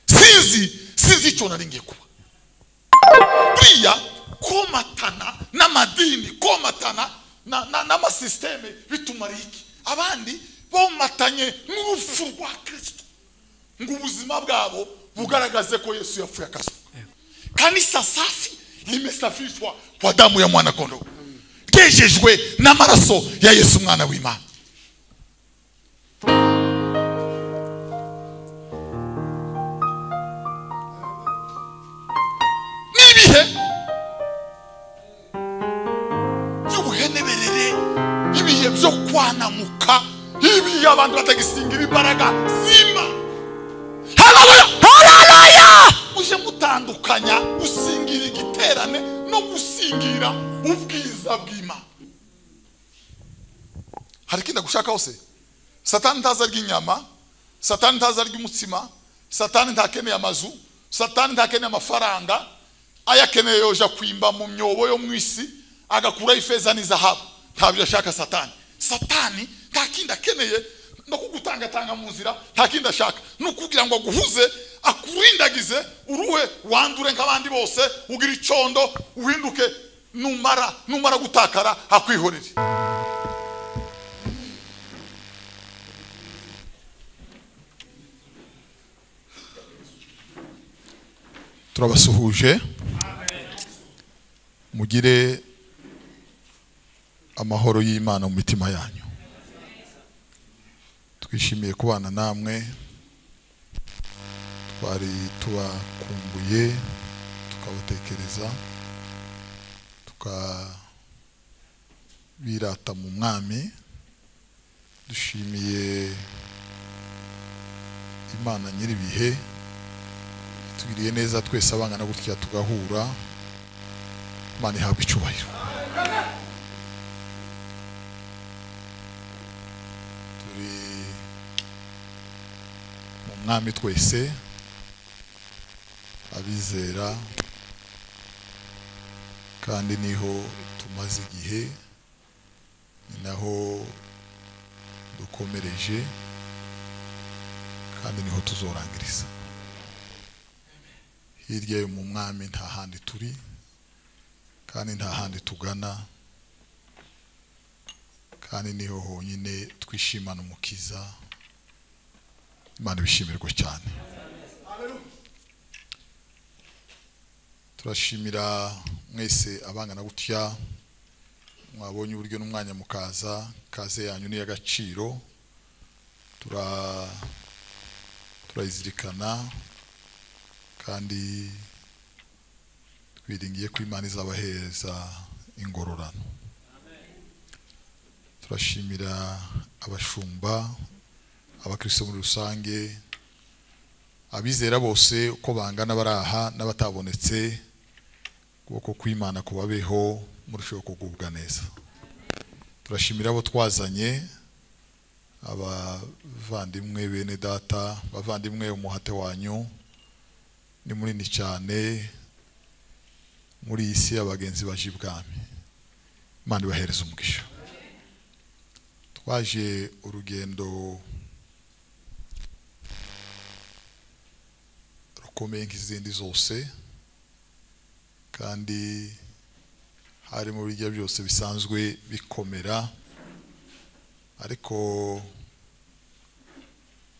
sinzi sinzi icyo nari ngiye kuba buriya komatana n'amadini komatana na- na- n'amasisiteme bitumariye iki abandi bomatanye n'urupfu rwa kirisito ngo ubuzima bwabo bugaragaze ko yesu yapfuye akazuka kanisa safi limesafishwa kwa damu ya mwana kondoo ryejejwe n'amaraso ya yesu umwana w'imana n'ibihe by'ubuheneberere ibihe byo kwanamuka ibihe abantu batagisingira imbaraga zima haleluya haleluya uje mutandukanya gusingira igiterane no gusingira ubwiza bw'imana hari ikindi gushaka hose satani ntazi arya inyama satani ntazi arya umutsima satani ntakeneye amazu satani ntakeneye amafaranga ayakeneye yoja kwimba mu myobo yo mu isi agakuraho ifeza n'izahabu ntabyo ashaka satani satani nta kindi akeneye no kugutangatanga mu nzira nta kindi ashaka ni ukugira ngo aguhuze akurindagize uruhe wandure nk'abandi bose ugire icyondo uhinduke numara numara gutakara akwihorere turabasuhuje mugire amahoro y'imana mu mitima yanyu twishimiye kubana namwe twari tubakumbuye tukabatekereza tukabirata mu mwami dushimiye imana nyir'ibihe tugiriye neza twese abangana gutya tugahura imana ihabwa icyubahiro turi mu mwami twese abizera kandi niho tumaze igihe ni naho dukomereje kandi niho tuzorangiriza hirya yo mu mwami nta handi turi kandi nta handi tugana kandi niho honyine twishimana umukiza imana ibishimirwe cyane turashimira mwese abangana gutya mwabonye uburyo n'umwanya mukaza kaze yanyu ni iy'agaciro tura turayizirikana kandi twiringiye ko imana izabahereza ingororano turashimira abashumba abakristo muri rusange abizera bose uko bangana bari aha n'abatabonetse ukuboko kw'imana kubabeho murusheho kugubwa neza turashimira abo twazanye abavandimwe bene data bavandimwe umuhate wanyu ni munini cyane muri iyi si abagenzi baje ibwami imana ibahereza umugisha twaje urugendo rukomeye nk'izindi zose kandi harimo birya byose bisanzwe bikomera ariko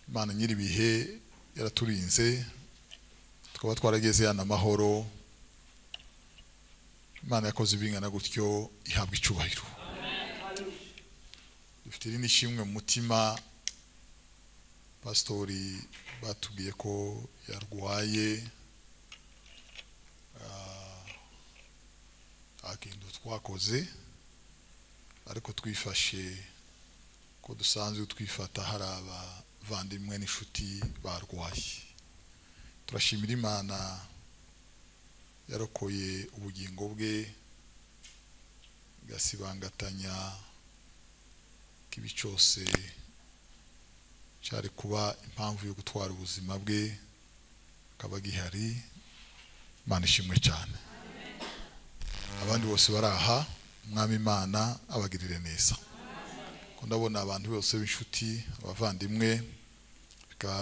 imana nyir'ibihe yaraturinze tukaba twarageze hano amahoro imana yakoze ibingana gutyo ihabwa icyubahiro dufite irindi shimwe mu mutima pasitori batubwiye ko yarwaye ah, nta kintu twakoze ariko twifashe ko dusanzwe twifata hari abavandimwe n'inshuti barwaye turashimira imana yarokoye ubugingo bwe igasibangatanya ko ibi cyose cyari kuba impamvu yo gutwara ubuzima bwe akaba gihari imana ishimwe cyane abandi bose baraha umwami imana abagirire neza ko ndabona abantu bose b'inshuti abavandimwe bika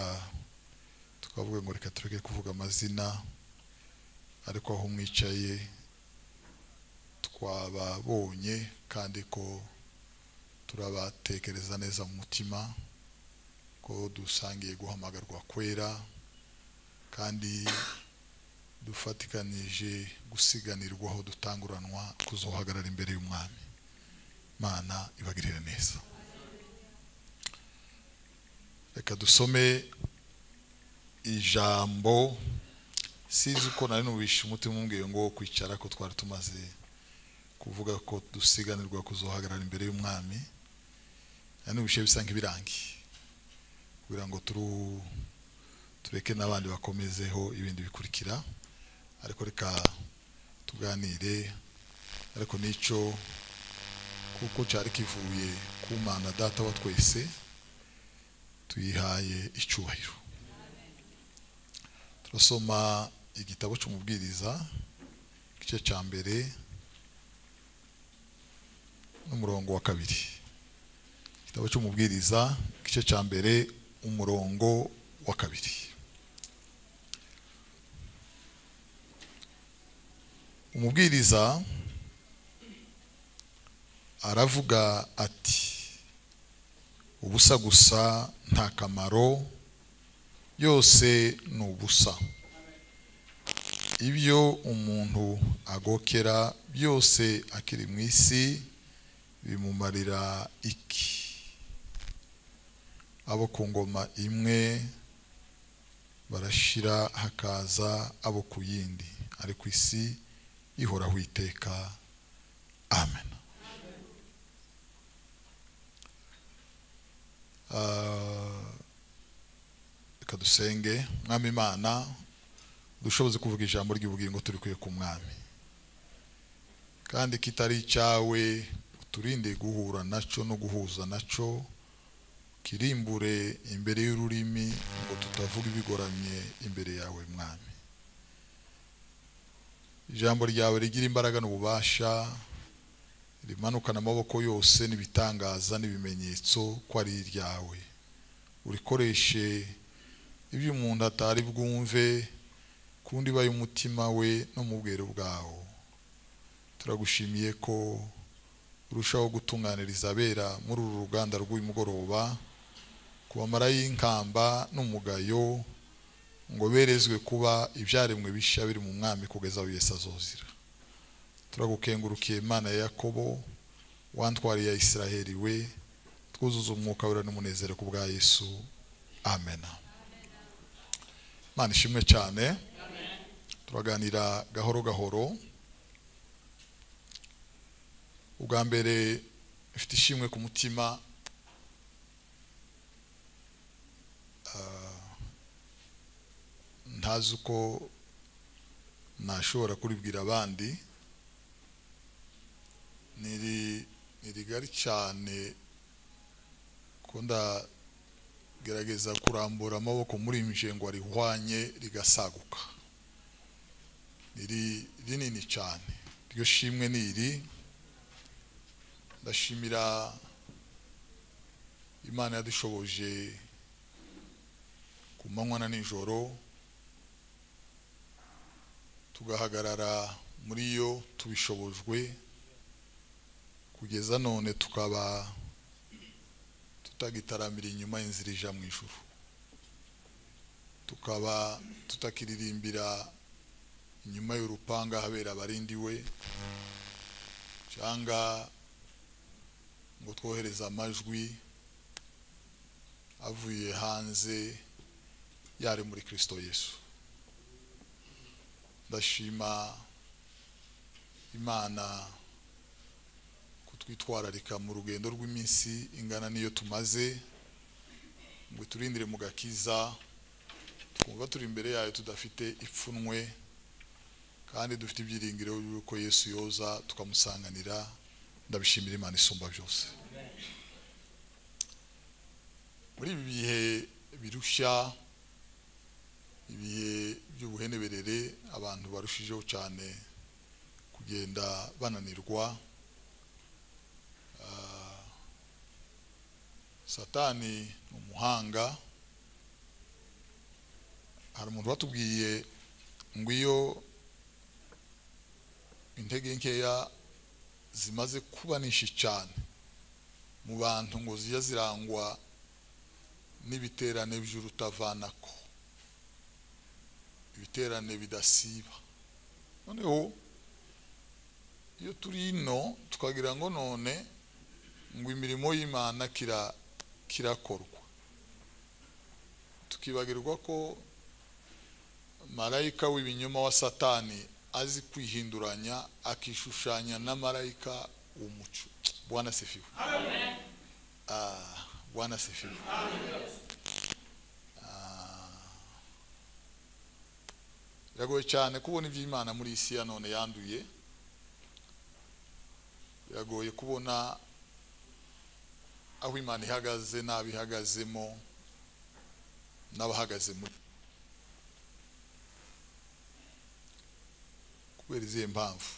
twavuga ngo reka tureke kuvuga amazina ariko aho mwicaye twababonye kandi ko turabatekereza neza mu mutima ko dusangiye guhamagarwa kwera kandi dufatikanije gusiganirwa aho dutanguranwa kuzohagarara imbere y'umwami mana ibagirire neza reka dusome ijambo sizi uko nari nubishe umutima umbwiye ngo kwicara ko twari tumaze kuvuga ko dusiganirwa kuzohagarara imbere y'umwami nari nubishe bisa nk'ibirangi kugira ngo turu tureke n'abandi bakomezeho ibindi bikurikira ariko reka tuganire ariko n'icyo kuko cyari kivuye ku mana data wa twese tuyihaye icyubahiro turasoma igitabo cy'umubwiriza igice cya mbere n'umurongo wa kabiri igitabo cy'umubwiriza igice cya mbere umurongo wa kabiri umubwiriza aravuga ati ubusa gusa nta kamaro yose ni ubusa ibyo umuntu agokera byose akiri mu isi bimumarira iki abo ku ngoma imwe barashira hakaza abo ku yindi ari ku isi ihoraho iteka amen reka dusenge mwami imana dushoboze kuvuga ijambo ry'ubugingo turi kwiye ku mwami kandi kitari icyawe uturinde guhura nacyo no guhuza nacyo kirimbure imbere y'ururimi ngo tutavuga ibigoramye imbere yawe mwami ijambo ryawe rigira imbaraga n'ububasha rimanukana amaboko yose n'ibitangaza n'ibimenyetso ko ari iryawe urikoreshe ibyo umuntu atari bwumve ku ndiba y'umutima we no mu bwero bwawo turagushimiye ko urushaho gutunganiriza abera muri uru ruganda rw'uyu mugoroba ku bamara y'inkamba n'umugayo ngo berezwe kuba ibyaremwe bishya biri mu mwami kugeza aho Yesu azozira turagukengurukiye imana ya yakobo wantwariye ya isiraheli we twuzuza umwuka wera n'umunezero ku bwa yesu amena imana ishimwe cyane turaganira gahoro gahoro ubwa mbere ifite ishimwe ku mutima ntazi uko nashobora kuribwira abandi ni rigari cyane ko ndagerageza kurambura amaboko muri ngo arihwanye rigasaguka ni rinini cyane iryo shimwe ni iri ndashimira imana yadushoboje ku manywa na nijoro tugahagarara muri yo tubishobojwe kugeza none tukaba tutagitaramira inyuma inzira ija mu ijuru tukaba tutakiririmbira inyuma y'urupanga habera abarindi we cyangwa ngo twohereze amajwi avuye hanze yari muri kirisito yesu ndashima imana kutwitwararika mu rugendo rw'iminsi ingana n'iyo tumaze ngo iturindire mu gakiza twumva turi imbere yayo tudafite ipfunwe kandi dufite ibyiringiro y'uko yesu yoza tukamusanganira ndabishimira imana isumba byose muri ibi bihe birushya ibihe by'ubuheneberere abantu barushijeho cyane kugenda bananirwa satani ni umuhanga hari umuntu watubwiye ngo iyo intege nkeya zimaze kuba nyinshi cyane mu bantu ngo zijya zirangwa n'ibiterane by'urutavanako ibiterane bidasiba noneho iyo turi ino tukagira ngo none ngo imirimo y'imana kira kirakorwa tukibagirwa ko marayika w'ibinyoma wa satani azi kwihinduranya akishushanya na marayika w'umuco bwana sifiwe Ah, bwana sifiwe Ah. biragoye cyane kubona iby'imana muri iyi si ya none yanduye biragoye kubona aho imana ihagaze n'abihagazemo n'abahagaze muri kubera izihe mpamvu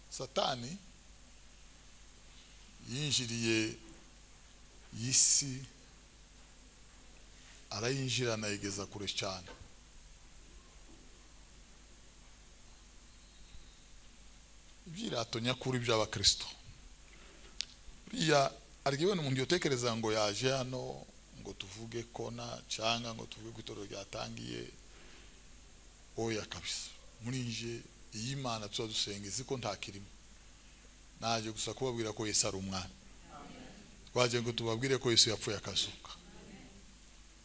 satani yinjiriye iyi si arayinjira anayigeza kure cyane ibyirato nyakuri by'abakristo buriya arya ibintu umuntu yotekereza ngo yaje hano ngo tuvuge kona cyangwa ngo tuvuge ko itorero ryatangiye oya kabisa muri nje iyi imana tuba dusenga izi ko ntakirimo naje gusa kubabwira ko yesu ari umwana twagiye ngo tubabwire ko yesu yapfuye akazuka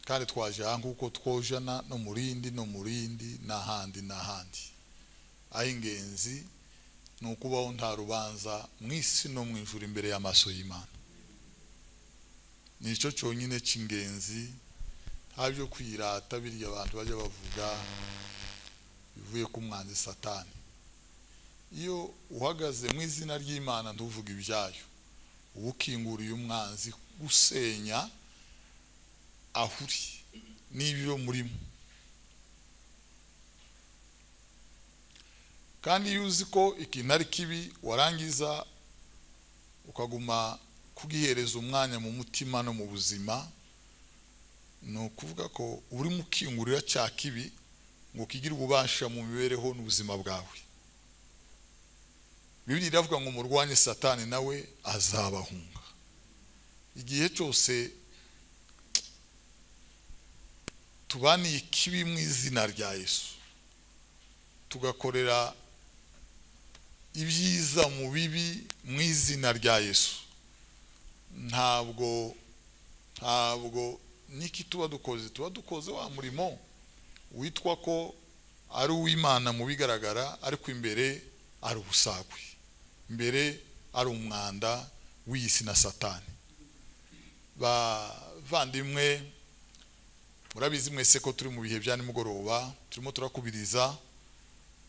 kandi twaje aha nguko twojana no mu rindi no mu rindi n'ahandi n'ahandi ah'ingenzi ni ukubaho nta rubanza mu isi no mu ijuru imbere y'amaso y'imana nicyo cyonyine cy'ingenzi nta byo kwirata birya abantu bajya bavuga bivuye ku mwanzi satani iyo uhagaze mu izina ry'imana ntuvuge ibyayo uba ukinguriye umwanzi usenya aho uri n'ibyo murimo kandi iyo uzi ko ikintu ari kibi warangiza ukaguma kugihereza umwanya mu mutima no mu buzima ni ukuvuga ko urimo ukingurira cya kibi ngo kigire ububasha mu mibereho n'ubuzima bwawe bibiri iravuga ngo murwanye satani nawe azabahunga igihe cyose tubaniye ikibi mu izina rya yesu tugakorera ibyiza mu bibi mu izina rya yesu ntabwo ntabwo n'iki tuba dukoze tuba dukoze wa murimo witwa ko ari uw'imana mu bigaragara ariko imbere ari ubusagwe mbere ari umwanda w'iyi si na satani bavandimwe murabizi mwese ko turi mu bihe bya nimugoroba turimo turakubiriza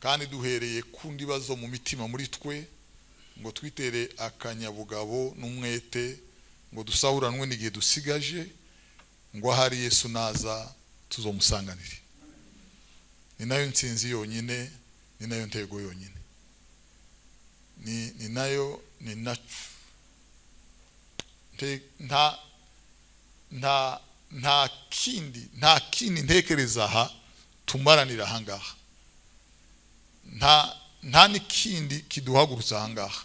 kandi duhereye ku ndibazo mu mitima muri twe ngo twitere akanyabugabo n'umwete ngo dusahuranwe n'igihe dusigaje ngo ahari yesu naza tuzomusanganire ni nayo nsinzi yonyine ni nayo ntego yonyine ni ni nayo ni nacu nta nta nta kindi nta kindi ntekereza aha tumaranira ahangaha nta nta n'ikindi kiduhagurutsa aha ngaha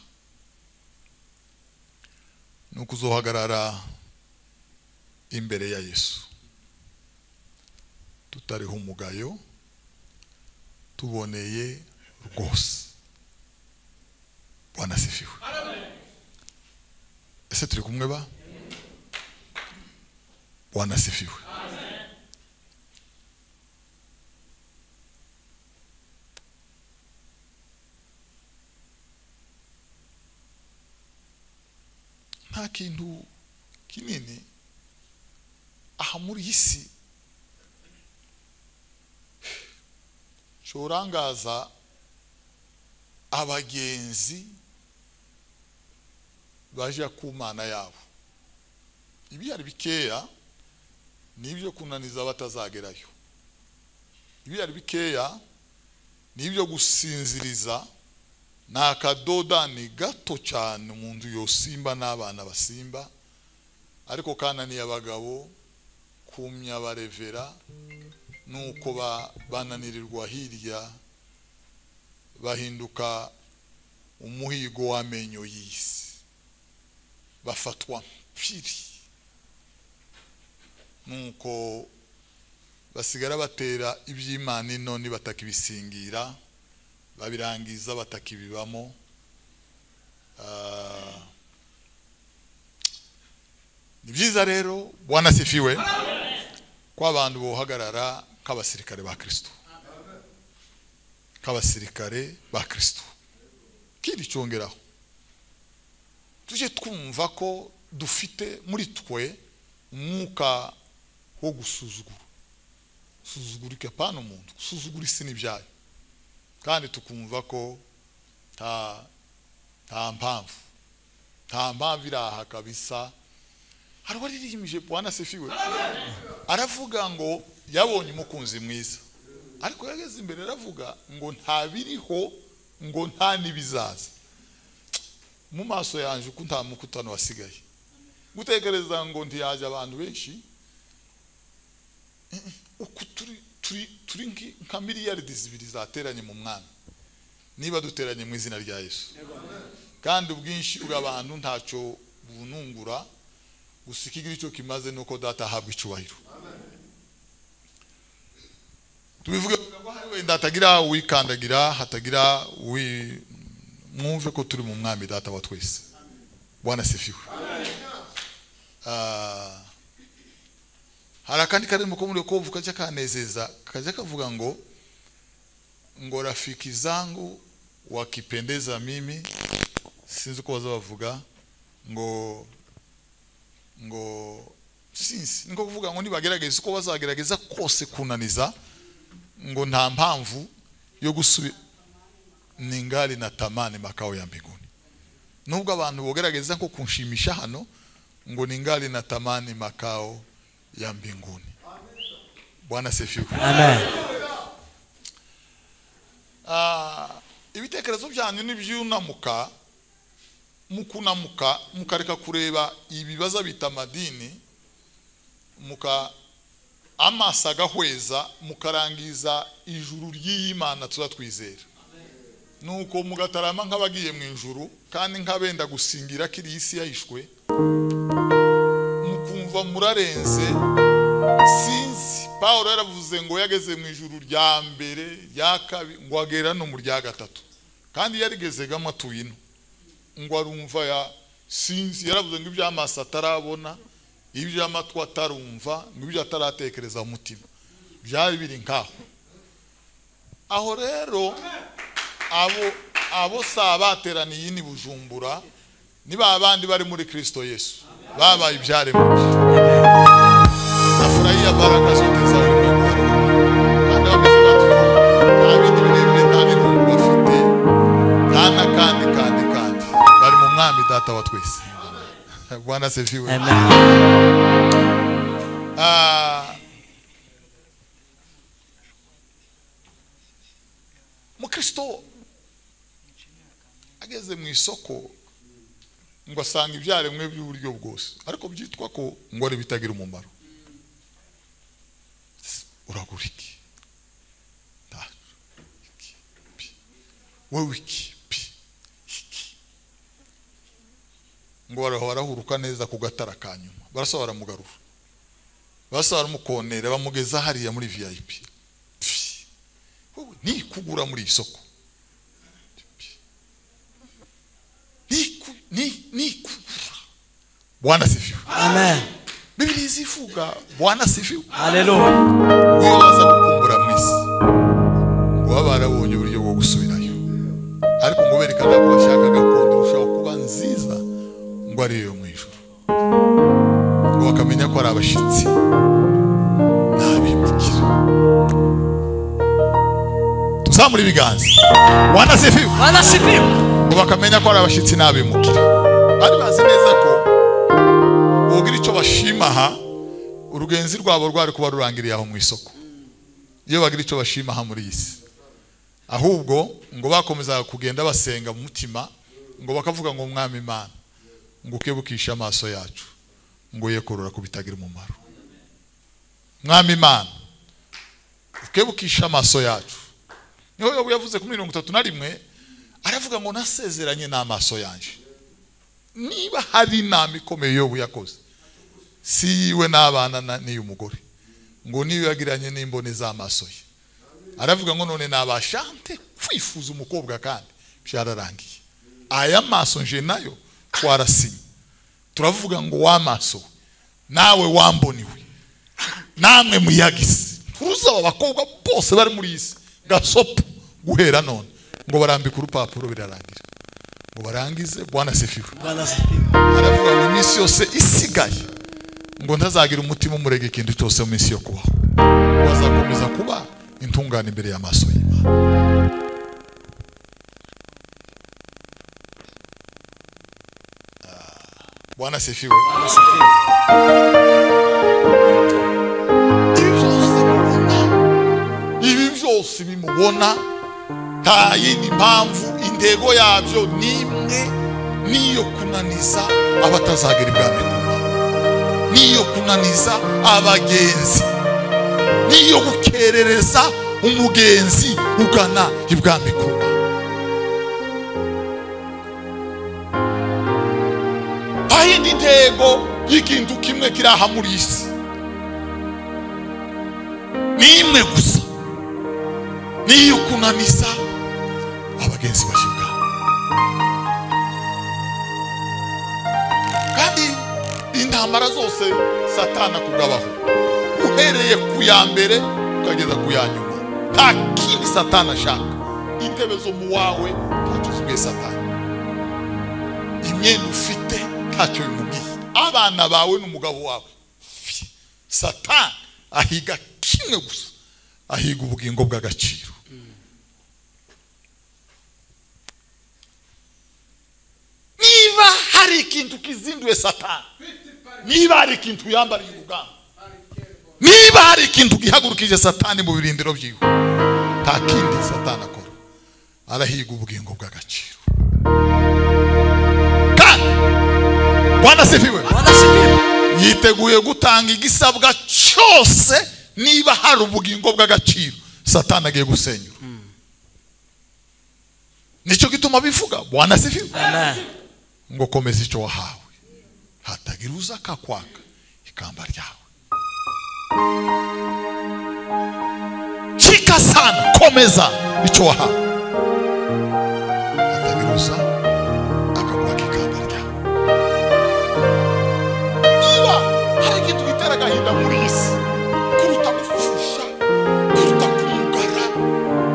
ni ukuzohagarara imbere ya yesu tutariho umugayo tuboneye rwose wanasifiwe ese turi kumwe ba wanasifiwe nta kintu kinini aha muri iyi si cyorangaza abagenzi baje ku mana yabo ibihari bikeya ni ibyo kunaniza batazagerayo ibihari bikeya ni ibyo gusinziriza ni akadoda ni gato cyane mu nzu yosimba n'abana basimba ariko kananiye abagabo kumya barevera nuko ba- bananirirwa hirya bahinduka umuhigo w'amenyo y'isi bafatwa mpiri nuko basigara batera iby'imana ino ntibatakibisingira babirangiza batakibibamo Ah, ni byiza rero bwanasifiwe ko abantu bohagarara nk'abasirikare ba kirisito nk'abasirikare ba kirisito ikindi cyongeraho tujye twumva ko dufite muri twe umwuka wo gusuzugura gusuzugura ikapana umuntu gusuzugura isi n'ibyayo kandi tukumva ko nta nta mpamvu nta mpamvu iri aha kabisa hari uwaririmbije bwana sefiwe aravuga ngo yabonye umukunzi mwiza ariko yageze imbere aravuga ngo nta biriho ngo nta n'ibizaza mu maso yanjye uko nta mukutano wasigaye gutekereza ngo ntiyaje abantu benshi Mm, mm. uko turi turi turi nki- nka miliyaridi zibiri zateranye mu mwami niba duteranye mu izina rya yesu kandi ubwinshi bw'abantu ntacyo bunungura gusa ikigira icyo kimaze ni uko data ahabwa icyubahiro tubivuge kugira ngo hari wenda hatagira uwikandagira hatagira uwi mwumve ko turi mu mwami data wa twese bwana sefiwe Ah, hari akandi karimo ko muri kovu kajya kanezeza kajya kavuga ngo ngo rafiki zangu wakipendeza mimi sinzi uko baza bavuga ngo ngo sinzi niko kuvuga ngo nibagerageza uko bazagerageza kose kunaniza ngo nta mpamvu yo gusubira ni ngari na tamani makao ya mbinguni nubwo abantu bogerageza nko kunshimisha hano ngo ni ngari na tamani makao ya mbinguni bwana sefiwe Amen. Ah, ibitekerezo byanyu n'ibyunamuka mukunamuka mukareka kureba ibibazo bita amadini muka amaso agahweza mukarangiza ijuru ry'iyimana tuza twizera nuko mugatarama nk'abagiye mu ijuru kandi nk'abenda gusingira ko iyi si yahishwe mukumva murarenze sinzi paul yaravuze ngo yageze mu ijuru rya mbere rya kabiri ngo agera no mu rya gatatu kandi yarigezegamo atuye ino ngo arumva ya sinzi yaravuze ngo iby'amaso atarabona iby'amatwi atarumva ngo ibyo ataratekereza mu mutima byari biri nkaho aho rero abo abo saa bateraniye ni bujumbura ni ba bandi bari muri kirisito yesu babaye ibyaremwe nafurahia baraka zote za ulimwengu kandi bameze batyo nta bindi birebire nta n'irungu bafite nta n'akandi kandi kandi bari mu mwami data wa twese bwana sefiwe Amen. Ah, mukristo ageze mu isoko ngo asanga ibyaremwe by'uburyo bwose ariko byitwa ko ngo ari bitagira umumaro uragura iki Nta- iki, pi. wowe iki pi, iki. ngo baraho barahuruka neza ku gatara ka nyuma barasa baramugarura basa baramukonera bamugeza hariya muri vip Pfi, wowe ni kugura muri iyi soko Pfi, ni ku- ni- ni kugura bwana sifiwe Amen. bibiri zivuga bwana sifiwe Hallelujah. niba baza gukumbura mu isi ngo baba barabonye uburyo bwo gusubirayo ariko ngo berekana ko bashaka gakondo irushaho kuba nziza ngo ari iyo mu ijoro ngo bakamenya ko ari abashyitsi n'abimukira tuzamura ibiganza wanasefiwe Wanasifiwa. ngo bakamenya ko ari abashyitsi n'abimukira bari bazi neza ko bogira icyo bashima aha urugenzi rwabo rwari kuba rurangiriye aho mu isoko iyo bagira icyo bashima aha muri iyi si ahubwo ngo bakomezaga kugenda basenga mu mutima ngo bakavuga ngo mwami imana ngo ukebukishe amaso yacu ngo ye korora ku bitagira umumaro mwami imana twebukishe amaso yacu niho yobu yavuze ku mirongo itatu na rimwe aravuga ngo nasezeranye n'amaso yanjye niba hari inama ikomeye yobu yakoze si yiwe n'abana na- n'iy'umugore ngo niyo yagiranye n'imboni z'amaso ye aravuga ngo none nabashante kwifuza umukobwa kandi byararangiye aya maso nje nayo twarasinye turavuga ngo wamaso nawe wamboniwe namwe muyagise nturuzi aba bakobwa bose bari muri iyi si gasopo guhera none ngo barambike urupapuro birarangira ngo barangize bwana sefiwe Bwana sifiwe. aravuga ngo iminsi yose isigaye ngo ntazagira umutima umurega ikintu cyose mu minsi yo kubaho ngo azakomeza kuba intungane imbere y'amaso y'imana Ah, bwana sefiwe Bwana sifiwe. ibi byose mubona ibi byose bimubona nta yindi mpamvu intego yabyo ni imwe niyo kunaniza abatazagira ibwami bw'Imana. niyo kunaniza abagenzi niyo gukerereza umugenzi ugana ibwami bw'Imana. nta yindi ntego y'ikintu kimwe kiri aha muri iyi si ni imwe gusa ni iyo kunaniza abagenzi bashyirwa kandi intambara zose satana kugabaho uhereye ku ya mbere ukageza ku ya nyuma nta kindi satana ashaka intebe zo mu wawe ntacyo zibwiye satana imyenda ufite ntacyo bimubwiye abana bawe n'umugabo wawe Fi. satani ahiga kimwe gusa ahiga ubugingo bw'agaciro niba hari ikintu kizinduye satani niba hari ikintu yambariye urugamba niba hari ikintu gihagurukije satani mu birindiro byiwe nta kindi satani akora arahiga ubugingo bw'agaciro kandi rwanda sifiwe Bwana sifiwe. yiteguye gutanga igisabwa cyose niba hari ubugingo bw'agaciro satani agiye gusenyura nicyo gituma bivuga bwana sifiwe Amen. ngo komeza icyo wahawe hatagira uza akakwaka ikamba ryawe chika sana komeza icyo wahawe hatagira uza akakwaka ikamba ryawe niba hari ikintu gitera agahinda muri iyi si kuruta gupfusha kuruta kumugara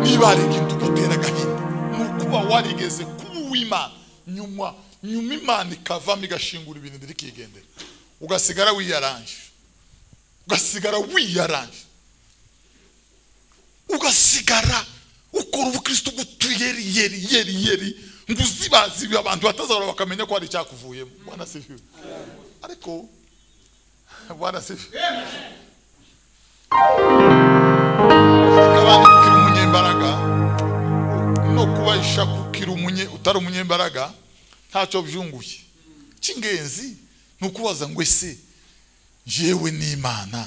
niba hari ikintu gitera agahinda ni ukuba warigeze kuba uw'imana nyuma nyuma imana ikavamo igashingura ibirindiro ikigendera ugasigara wiyaranje ugasigara wiyaranje ugasigara ukora ubukristo butuyeri yeri yeri yeri ngo uzibazibe abantu batazahora bakamenya ko hari icyakuvuyemo bwana sifiwe ariko bwana sifiwe ariko abandi kukira umunyembaraga no kuba ishaku kukira umunye utari umunyembaraga ntacyo byunguye cy'ingenzi ni ukubaza ngo ese jewe n'imana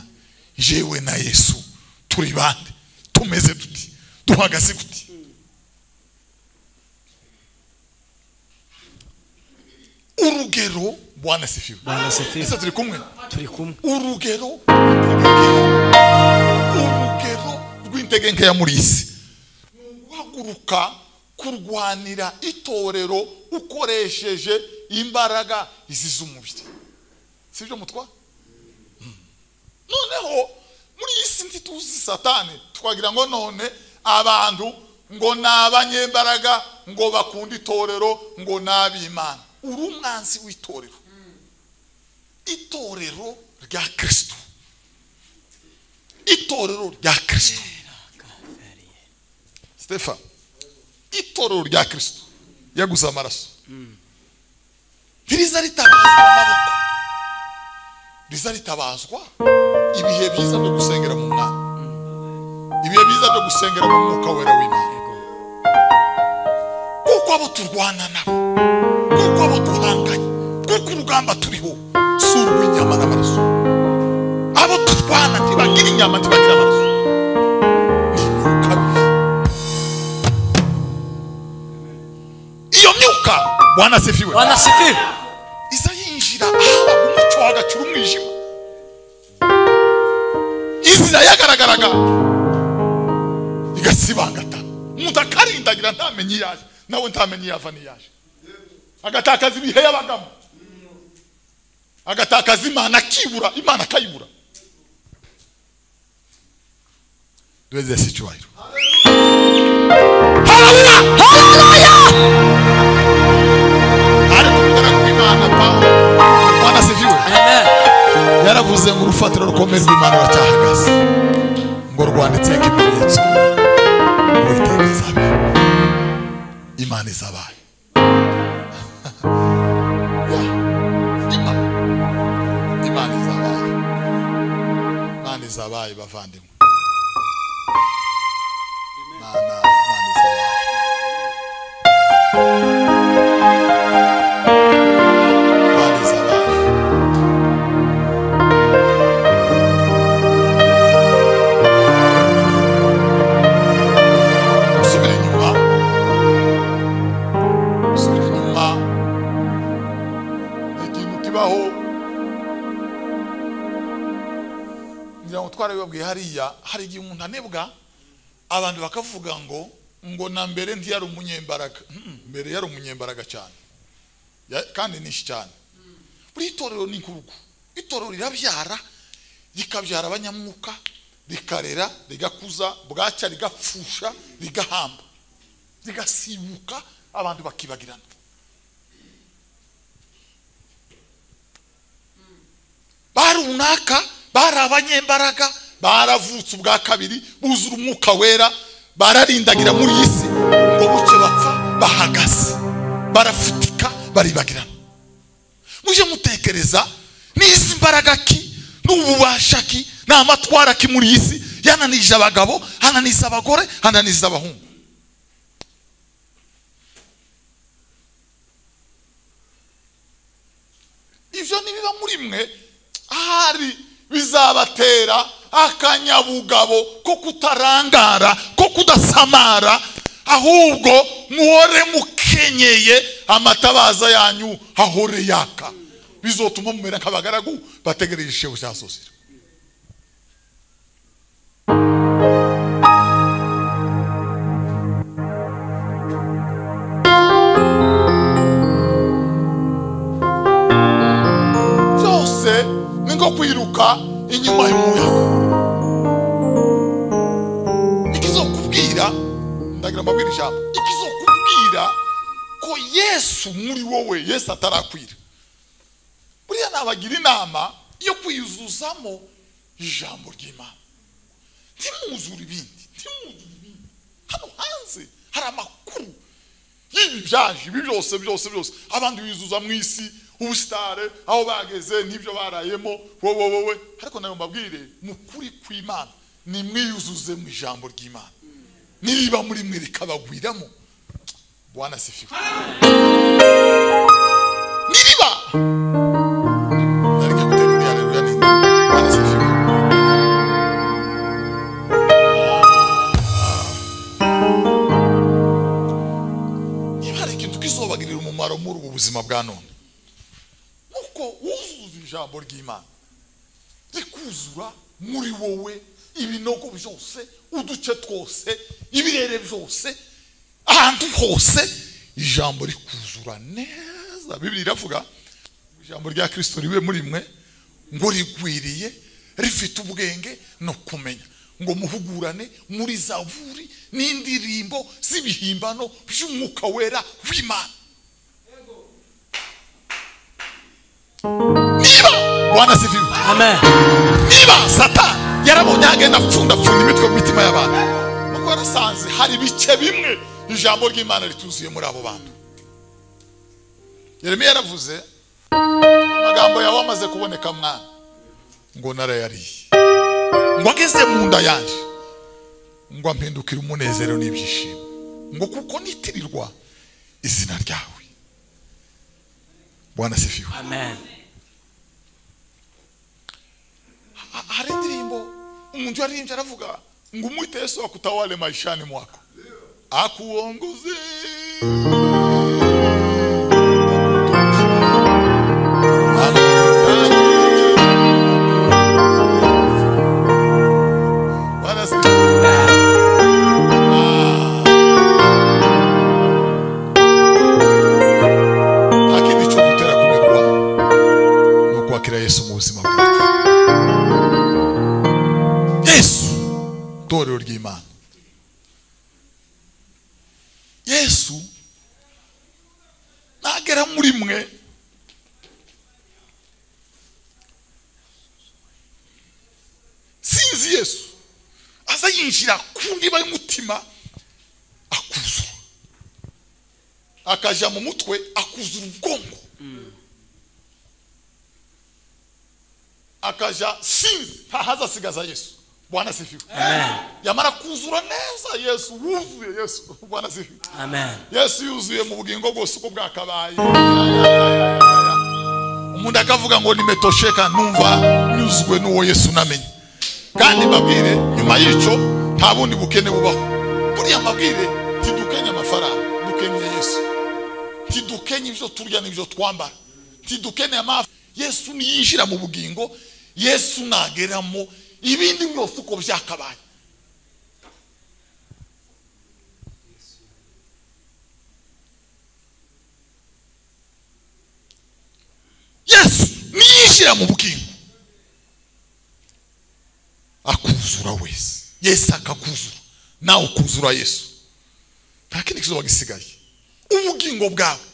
jewe na yesu turi bande tumeze duti duhagaze guti urugero bwana sifiwe Bwana sifiwe. ese turi kumwe Turi kumwe. urugero rw'integeke- urugero rw'intege nkeya muri iyi si ni uguhaguruka kurwanira itorero ukoresheje imbaraga izi z'umubiri si byo mutwa Hmm. noneho muri iyi si ntituzi satani twagira ngo none abantu ngo ni abanyembaraga ngo bakunda itorero ngo ni ab'imana uri umwanzi w'itorero itorero rya kirisito itorero rya kirisito stefan itorero rya kirisito yaguze amaraso ntiriza ritabazwa amaboko riza ritabazwa ibihe byiza byo gusengera mu mwami ibihe byiza byo gusengera mu mwuka wera w'imana kuko abo turwana nabo kuko abo duhanganye kuko urugamba turiho si urw'inyama n'amaraso abo turwana ntibagira inyama ntibagira amaraso bwana asifiwe wanasifiwe iza yinjira ahabaga umucyo hagacura umwijima izira yagaragaraga igasibangata umuntu akarindagira ntamenye iyo aje nawe ntamenye iyo ava n'iyo aje agatakaza ibihe yabagamo agatakaza imana akibura imana akayibura duheze si icyubahiro Hallelujah! Ari kuvugana ku Imana Pawulo Bwana asifiwe amen yaravuze ngo urufatiro rukomeye rw'Imana ruracyahagaze ngo rwanditseho ikimenyetso ngo iteka izabe imana izabaye Yeah. Imana. imana izabaye imana izabaye bavandimwe Imana- Imana izabaye. Imana izabaye. usubira inyuma usubira inyuma ikintu kibaho ngira ngo twarabibabwiye hariya hari igihe umuntu anebwa abantu bakavuga ngo ngo na mbere ntiyari umunyembaraga Mhm, mbere yari umunyembaraga cyane Ya- kandi nishi cyane buri itorero ni inkurugu itorero rirabyara rikabyara abanyamwuka rikarera rigakuza bwacya rigapfusha rigahamba rigasibuka abantu bakibagirana bari runaka bari abanyembaraga baravutse ubwa kabiri buzura umwuka wera bararindagira muri iyi si ngo buke bapfa bahagaze barafutika baribagirana mujye mutekereza n'izi mbaraga ki n'ububasha ki n'amatwara ki muri iyi si yananije abagabo hananiza abagore hananiza abahungu ibyo nibiba muri mwe ahari bizabatera akanyabugabo ko kutarangara ko kudasamara ahubwo muhore mukenyeye amatabaza yanyu ahore yaka bizotuma mumera nk'abagaragu bategereje igishebo cya sosira byose ni nko kwiruka inyuma y'umuyaga ikizokubwira ndagira mbabwire ijambo ikizokubwira ko yesu muri wowe yesu atarakwira buriya nabagira inama yo kwiyuzuzamo ijambo ry'imana ntimwuzure ibindi ntimwuzure ibindi hano hanze hari amakuru y'ibi byaje ibi byose byose byose abandi bizuza mu isi ubusitare aho bageze n'ibyo barayemo wowe wowe ariko nayo mbabwire mu kuri kw'imana nimwiyuzuze mu ijambo ry'imana niba muri mwe rikabagwiramo bwana sifiwe niriba nareke gutera imbere haleluya ni bwana sifiwe niba hari ikintu kizobagirira umumaro muri ubu buzima bwa none nuko wuzuza ijambo ry'imana rikuzura muri wowe ibinogo byose uduce twose ibirere byose ahantu hose ijambo rikuzura neza bibiri iravuga ngo ijambo rya kirisito ribe muri mwe ngo rigwiriye rifite ubwenge no kumenya ngo muhugurane muri zaburi n'indirimbo z'ibihimbano by'umwuka wera w'imana niba bwana sifiwe amen niba satani yarabonye agenda apfundapfunda imitwe mu mitima y'abantu nuko yarasanze hari ibice bimwe ijambo ry'imana rituzuye muri abo bantu yeremiya yaravuze amagambo yawe amaze kuboneka mwana ngo narayariye ngo ageze mu nda yanjye ngo ampindukire umunezero n'ibyishimo ngo kuko nitirirwa izina ryawe bwana sifiwe amen Ha- hari indirimbo umuntu yaririmbye aravuga ngo umwite yesu akutawale maishani mwako akuongoze yesu nagera muri mwe sinzi yesu aza yinjira ku ndiba y'umutima akuzura akaja mu mutwe akuzura ubwongo akaja sinzi ntahaza asigaza yesu bwana asifiwe Amen. yamara kuzura neza yesu wuzuye yesu bwana asifiwe Amen. yesu yuzuye mu bugingo bwose uko bwakabaye umuntu akavuga ngo nimetosheka numva nyuzwe n'uwo yesu namenye kandi mbabwire nyuma y'icyo nta bundi bukene bubaho buriya mbabwire ntidukenye amafaranga dukenye yesu ntidukenye ibyo turya n'ibyo twambara ntidukeneye amafi yesu niyinjira mu bugingo yesu nageramo ibindi byose uko byakabaye yesu niyinjira mu bugingo akuzura wese yesu akakuzura nawe ukuzura yesu nta kindi kizuba gisigaye ubugingo bwawe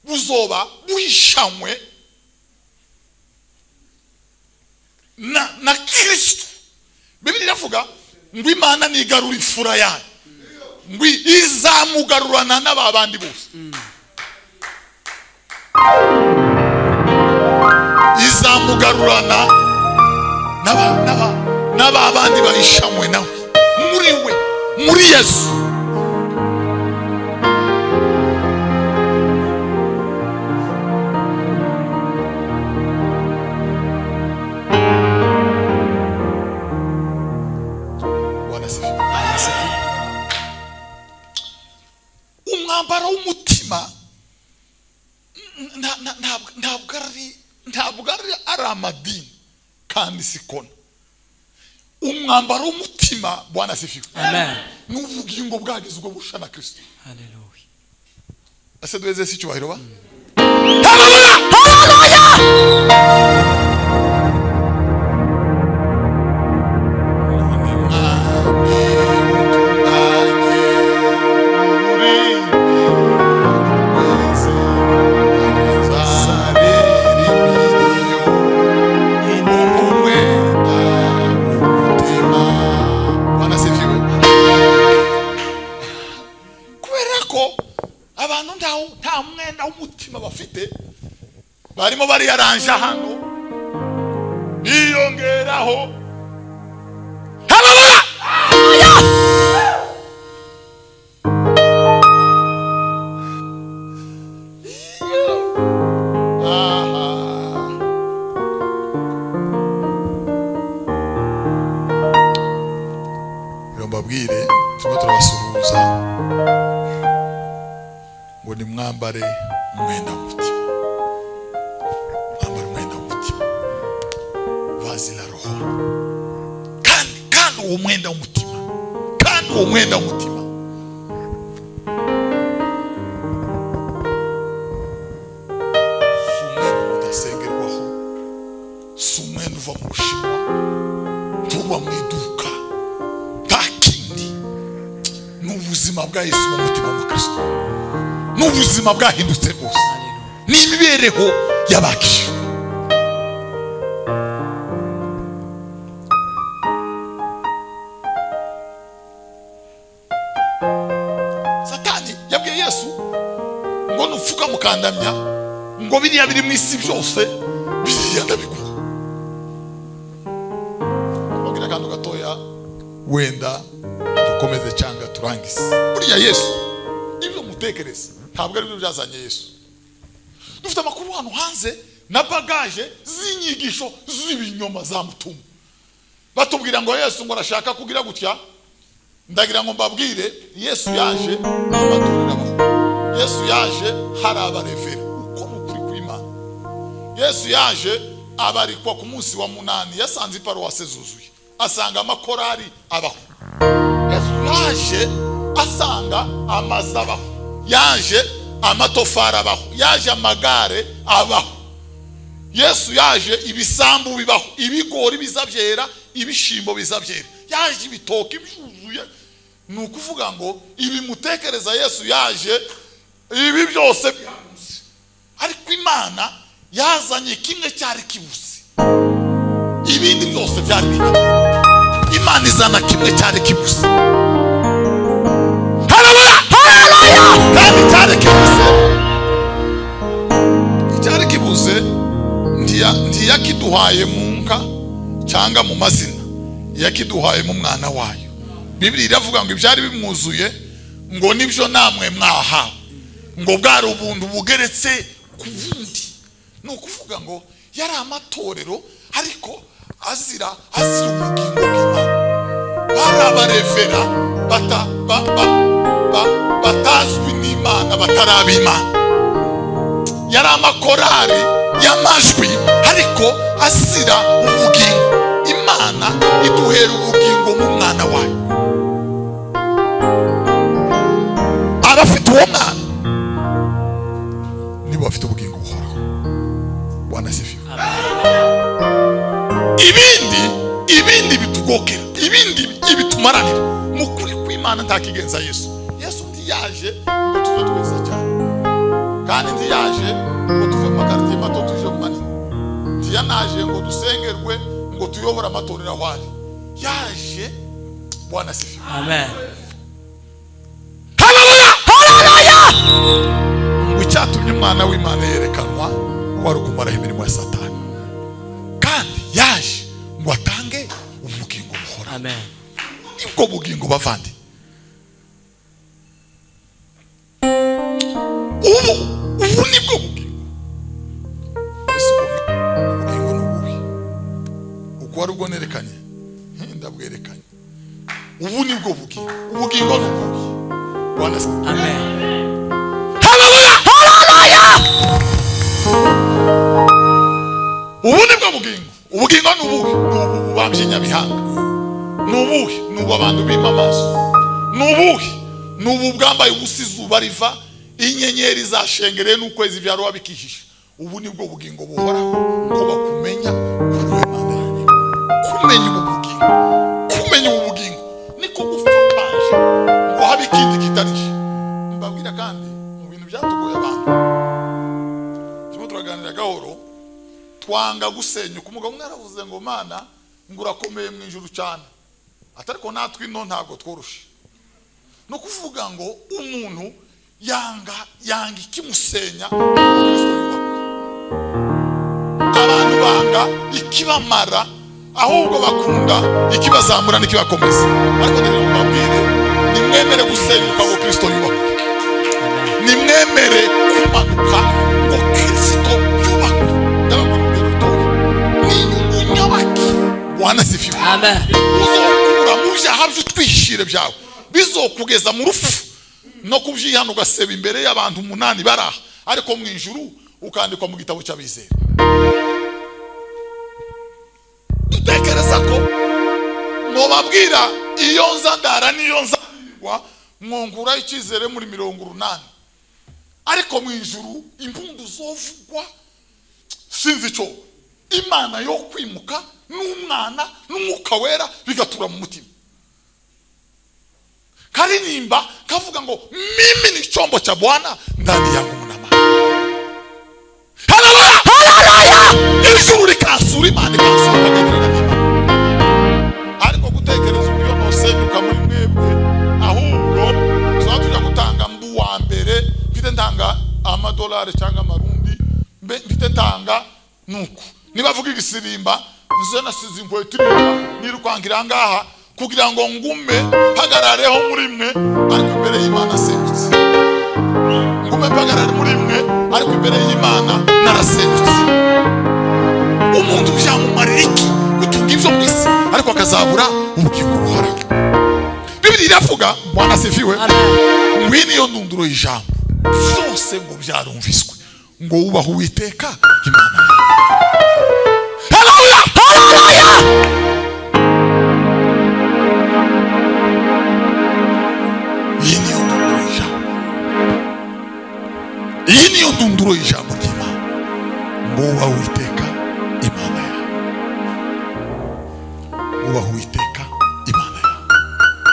buzoba buhishanywe na na kirisito bibiri iravuga ngo imana nigarura ifura yayo ngo izamugarurana n'aba bandi bose izamugarurana n'aba- n'aba- n'aba bandi bahishamwe nawe muri we muri yesu Bwana asifiwe. umwambaro w'umutima nta- nta- ntabwo ntabwo ari ntabwo ari ari amadini kandi si kona umwambaro w'umutima bwana sifiwe Amen. ni ubugingo bwagize ubwo busha na kirisito Hallelujah. ese duheze si icyubahiro ba Bwana asifiwe. kubera ko abantu ntawo- nta mwenda w'umutima bafite barimo bariyaranje hano biyongeraho Hallelujah! Aha. rero mbabwire turimo turabasuhuza ngo nimwambare umwenda w'umutima mwambare umwenda w'umutima vazi la roho kandi kandi uwo mwenda w'umutima kandi uwo mwenda w'umutima si umwenda udasengerwaho si umwenda uva mu bushinwa tuba mu iduka ntakindi ni ubuzima bwa yesu mu mutima wa kristo ni ubuzima bwahindutse rwose ni imibereho y'abakijijwe satani yabwiye yesu ngo nupfuka mukandamya ngo biriya biri mu isi byose biriya ndabiguha ababwira akantu gatoya wenda dukomeze cyangwa turangize buriya yesu ibyo mutekereza ntabwo aribyo byazanye yesu dufite amakuru hano hanze na bagaje z'inyigisho z'ibinyoma za mutumu batubwira ngo yesu ngo arashaka kugira gutya ndagira ngo mbabwire yesu yaje amadurira abaho yesu yaje hari abareveri uko ni ukuri kw'imana yesu yaje abarikwa ku munsi wa munani yasanze iparuwase zuzuye asanga amakorari abaho yesu yaje asanga amazu abaho yaje amatofari abaho yaje amagare abaho yesu yaje ibisambu bibaho ibigori bizabyera ibishimbo bizabyera yaje ibitoki byuzuye ni ukuvuga ngo ibimutekereza yesu yaje ibi byose byabuze ariko imana yazanye kimwe cyari kibuze ibindi byose byari bihari imana izana kimwe cyari kibuze haleluya haleluya kandi cyari kibuze icyari kibuze ntiya- ntiyakiduhaye mu nka cyangwa mu mazina yakiduhaye mu mwana wayo bibiri iravuga ngo ibyari bimwuzuye ngo nibyo namwe mwahawe ngo bwari ubuntu bugeretse ku bundi ni ukuvuga ngo yari amatorero ariko azira azira ubugingo bw'imana barabarevera bata, ba, ba, ba, batazwi n'imana bataraba imana yari amakorari y'amajwi ariko asira ubugingo imana iduhera ubugingo mu mwana wayo abafite uwo mwana nibo bafite ubugingo buhoraho wanasifiwe ibindi ibindi bitugokera ibindi ibitumaranira mu kuri kw'imana ntakigenza yesu yesu ntiyaje ngo tuze twiza cyane kandi ntiyaje ngo tuve mu makaritsiye mato tuje mu manini ntiyanaje ngo dusengerwe ngo tuyobore amatorero aho ari yaje bwana sifi amen ngo icyatumye umwana w'imana yerekanwa wari ukumaraho imirimo ya satani kandi yaje ngo atange ubugingo buhoraho amen nibwo bugingo bavandi ubu ubu nibwo bugingo ese ubwo bugingo ni ubuhe uko wari ubwo nerekanye Hmm, ndabwerekanye ubu nibwo bugingo ubugingo ni ubuhe bwana se amen ubu nibwo bugingo ubugingo ni ubuhe ni ubu bubambye nyabihanga ni ubuhe ni ubu abantu bima amaso ni ubuhe ni ubu bwambaye ubusa izuba riva inyenyeri zashengereye n'ukwezi byarwa bikihisha ubu nibwo bugingo buhoraho ko bakumenya kuri we mana yanjye kumenya ubu bugingo kumenya ubu bugingo niko gupfukaje ngo habe ikindi kitarije mbabwira kandi mu bintu byatugoye abantu turimo turaganira gahoro twanga gusenyuka umugabo umwe yaravuze ngo mana ngo urakomeye mu ijuru cyane atariko natwe ino ntabwo tworoshe ni ukuvuga ngo umuntu yanga yanga ikimusenya Kristo yubaka. abantu banga ikibamara ahubwo bakunda ikibazamura n'ikibakomeza ariko rero mubabwire nimwemere gusenyuka ngo kirisito yubakwe nimwemere kumanuka ngo kirisito yubakwe ndababwira urugero rutoya ni inyungu nyabaki wanasifiwe amen uzokura mu byaha by'utwishire byawe bizokugeza mu rufu no kubyihana ugaseba imbere y'abantu umunani bari aha ariko mu ijuru ukandikwa mu gitabo cy'abizera dutekereza ko mubabwira iyo nza ndara n'iyo nza ndagwa, mwungura icyizere muri mirongo urunani ariko mu ijuru impundu zovugwa sinzi icyo imana yo kwimuka n'umwana n'umwuka wera bigatura mu mutima karirimba kavuga ngo mimi ni chombo cha bwana ndani yangu mna maji haleluya haleluya ijuru rikansura imana ikansura ikagenderera n'imana ariko gutekereza uburyo nosenyuka muri mwebwe ahubwo tuzaba tujya gutanga mbu wa mbere mfite ntanga amadolari cyangwa amarundi mbe mfite ntanga nuku niba avuga igisirimba nze nasize inkweto iriya nirukankira ngaha kugira ngo ngume mpagarareho muri mwe ariko imbere y'imana asengutse ngume mpagarare muri mwe ariko imbere y'imana narasengutse umuntu byamumarira iki gutunga ibyo mu isi ariko akazabura ubugingo buhoraho bibiri iravuga bwana sifiwe ngwino iyo ndunduro y'ijambo byose ngo byarumviswe ngo wubahe uwiteka imana yawe. Haleluya! Haleluya! iyi niyo ndunduro y'ijambo iyi niyo ndunduro y'ijambo ry'imana ngo wubahe uwiteka imana yawe wubahe uwiteka imana yawe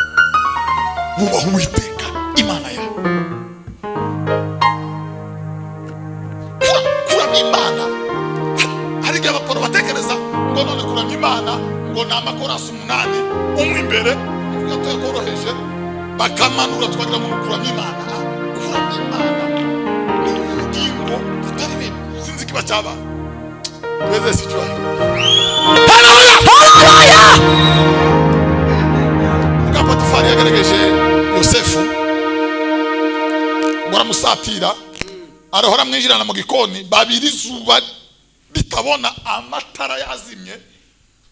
bubaha uwiteka imana yawe kura kuramya imana Ha- hari igihe abaporo batekereza ngo none kuramya imana ngo ni amakorasi umunani umwe imbere uvuga ko yakoroheje bakamanura twagira ngo ni kuramya imana Ah, kuramya imana ni ubugingo butari bimwe sinzi ikiba cyabaye twese si cyayo bwa potifari yagerageje yosefu baramusatira arohora amwinjirana mu gikoni babiri izuba ritabona amatara yazimye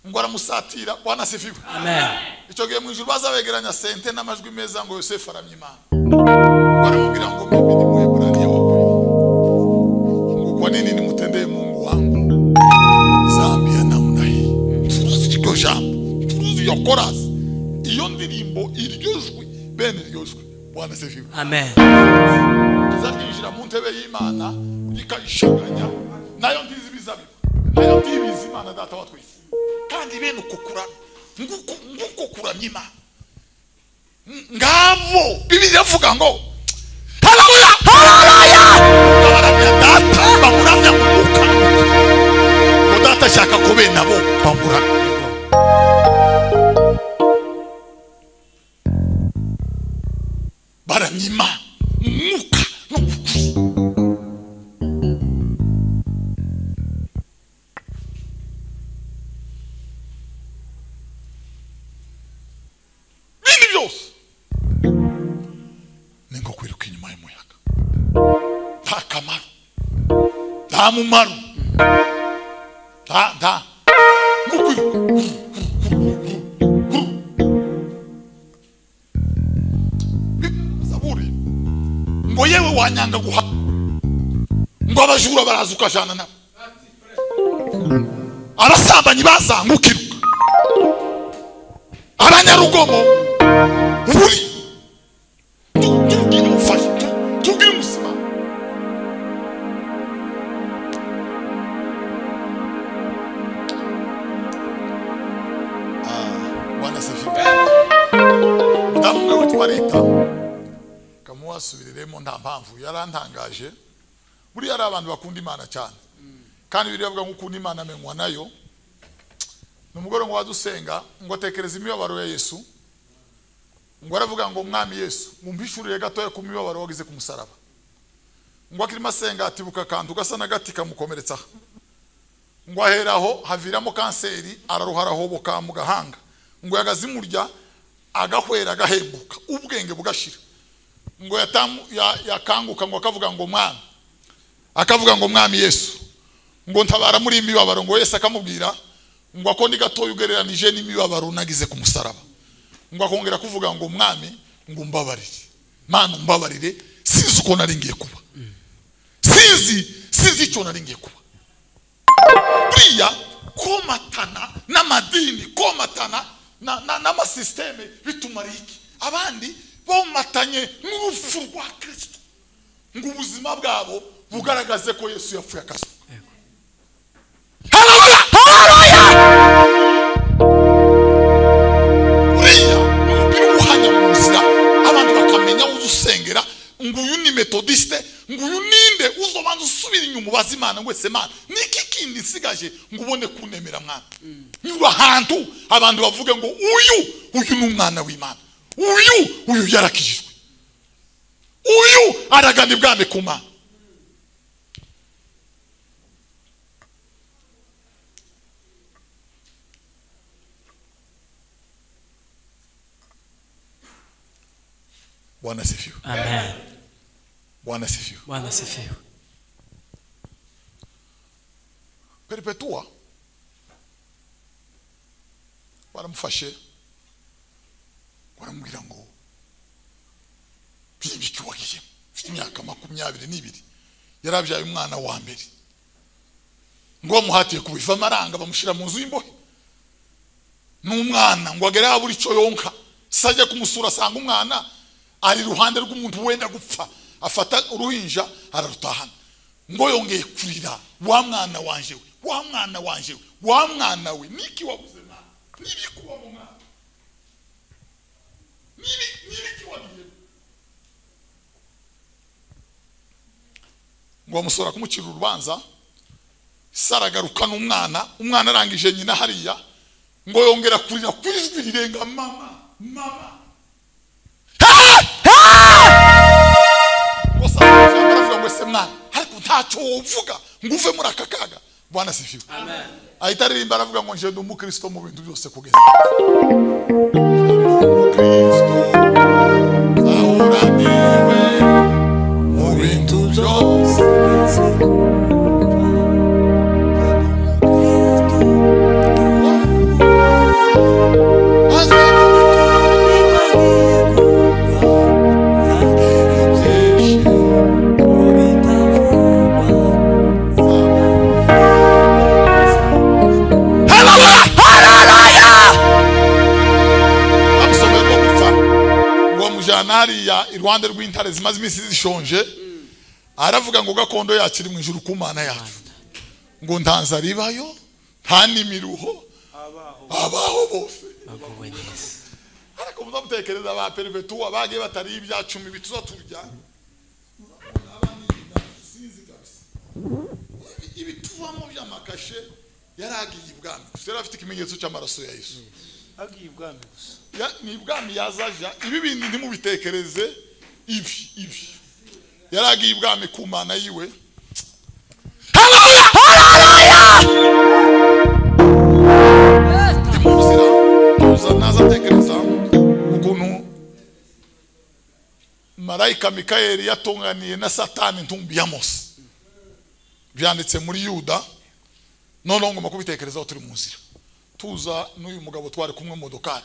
ngo aramusatira wanasifiwe Amen. icyo gihe mu ijuru bazabegeranya sente n'amajwi meza ngo yosefu aramya imana baramubwira ngo mimi ni muheburaniye wakoye ngo kwa nini nimutendeye mungu wangu zambi ya namna hii turuzi iryo jambo turuzi iyo korasi iyo ndirimbo iryo jwi bene iryo jwi bwana sefiwe Amen. riza ryinjira mu ntebe y'imana rikayishaganya nayo ngizi ibizabibu nayo ngibizi imana data wa twese kandi bene uko kuramya nguko nguko kuramya imana Ng- ngabo bibiri iravuga ngo haleluya haleluya baramya data bamuramya mu mwuka ngo data ashaka ko bene abo bamuramya baramya imana mu mwuka no mu kuri bindi byose ni nko kwiruka inyuma y'umuyaga nta kamaro nta mumaro nta nta nko kwiruka zaburi ngo yewe wanyanga guha ngo abajura baraza ukajana nabo abasambanyi bazanga ukiruka abanyarugomo buri Tu- tubwire umufasha tu- tubwire umuzima Ah, bwana sefiwe mudamu umwe witwa rita kamuwasubiriremo nta mpamvu yarantangaje buriya ari abantu bakunda imana cyane kandi biriya bavuga ngo ukunda imana amenywa nayo ni umugore ngo wadusenga ngo tekereza imibabaro ya yesu ngo aravuga ngo mwami yesu mumpishurire gatoya ku mibabaro wagize ku musaraba ngo akirimo asenga atibuka akantu gasa n'agati kamukomeretsaho ngo aheraho haviramo kanseri araruhara hoboka mu gahanga ngo yagaze imurya agahwera agahembuka ubwenge bugashira ngo yatamu- ya- yakanguka ngo akavuga ngo mwami akavuga ngo mwami yesu ngo ntabara muri iyi mibabaro ngo yesu akamubwira ngo ako ni gatoya ugereranije n'imibabaro nagize ku musaraba ngo akongera kuvuga ngo mwami ngo umbabarire mana umbabarire sinzi uko nari ngiye kuba sinzi sinzi icyo nari ngiye kuba buriya komatana n'amadini komatana na- na- n'amasisiteme bitumariye iki abandi bomatanye n'urupfu rwa kirisito ngo ubuzima bwabo bugaragaze ko yesu yapfuye akazuka Haleluya! Uriya umupira uwuhanya mu nzira abantu bakamenya uza usengera ngo uyu ni metodiste ngo uyu ninde uzobanza usubira inyuma ubaza imana ngo ese mana niki kindi nsigaje ngo ubone kunemera mwana nyura ahantu abantu bavuge ngo uyu uyu ni umwana w'imana uyu uyu yarakijijwe uyu aragana ibwami ku mana bwana sifiwe Amen. bwana sifiwe Bwana sifiwe. Perpetua baramufashe baramubwira ngo byimbike uwagiyemo ufite imyaka makumyabiri n'ibiri yari abyaye umwana wa mbere ngo bamuhatiye kubiva amaranga bamushyira mu nzu y'imbohe n'umwana ngo agere aho buri cyo yonka se ajya kumusura asanga umwana ari iruhande rw'umuntu wenda gupfa afata uruhinja ararutahana ngo yongeye kurira wa mwana wanje we wa mwana wanje we wa mwana we niki wabuze mwana n'ibikuba mu mwana n'ibi- n'ibiki wagize ngo bamusora kumucira urubanza saragaruka n'umwana umwana arangije nyina hariya ngo yongera kurira ku ijwi rirenga mama mama ngo saragaruka aravuga ngo se mwana ariko ntacyo wovuga ngo uve muri aka kaga bwana sifiwe ahita aririmba aravuga ngo njye ndi umukristo mu bintu byose kugeza umukristo ahura niwe mu bintu byose bamusomeye ko gupfa ngo bamujyana hariya iruhande rw'intare zimaze iminsi zishonje aravuga ngo gakondo yacu iri mu ijuru ku mana yacu ngo ntanza ribayo nta n'imiruho abaho bose baguwe neza ariko muzamutekereza ba perivetu abagiye batariye ibya cumi bituza turya Urabona abana inyuma, sinzi kabisa. Ibi- ibituvamo by'amakashe yari agiye ibwami gusa yari afite ikimenyetso cy'amaraso ya yesu agiye ibwami gusa Ya- ni ibwami yazaja ibi bindi ntimubitekereze ibi ibi yari agiye ibwami ku mana yiwe ndi mu nzira tuza naza atekereza ukuntu marayika mikayeli yatunganiye na satani ntumbi ya mose byanditse muri yuda noneho ngomba kubitekerezaho turi mu nzira tuza n'uyu mugabo twari kumwe mu modokari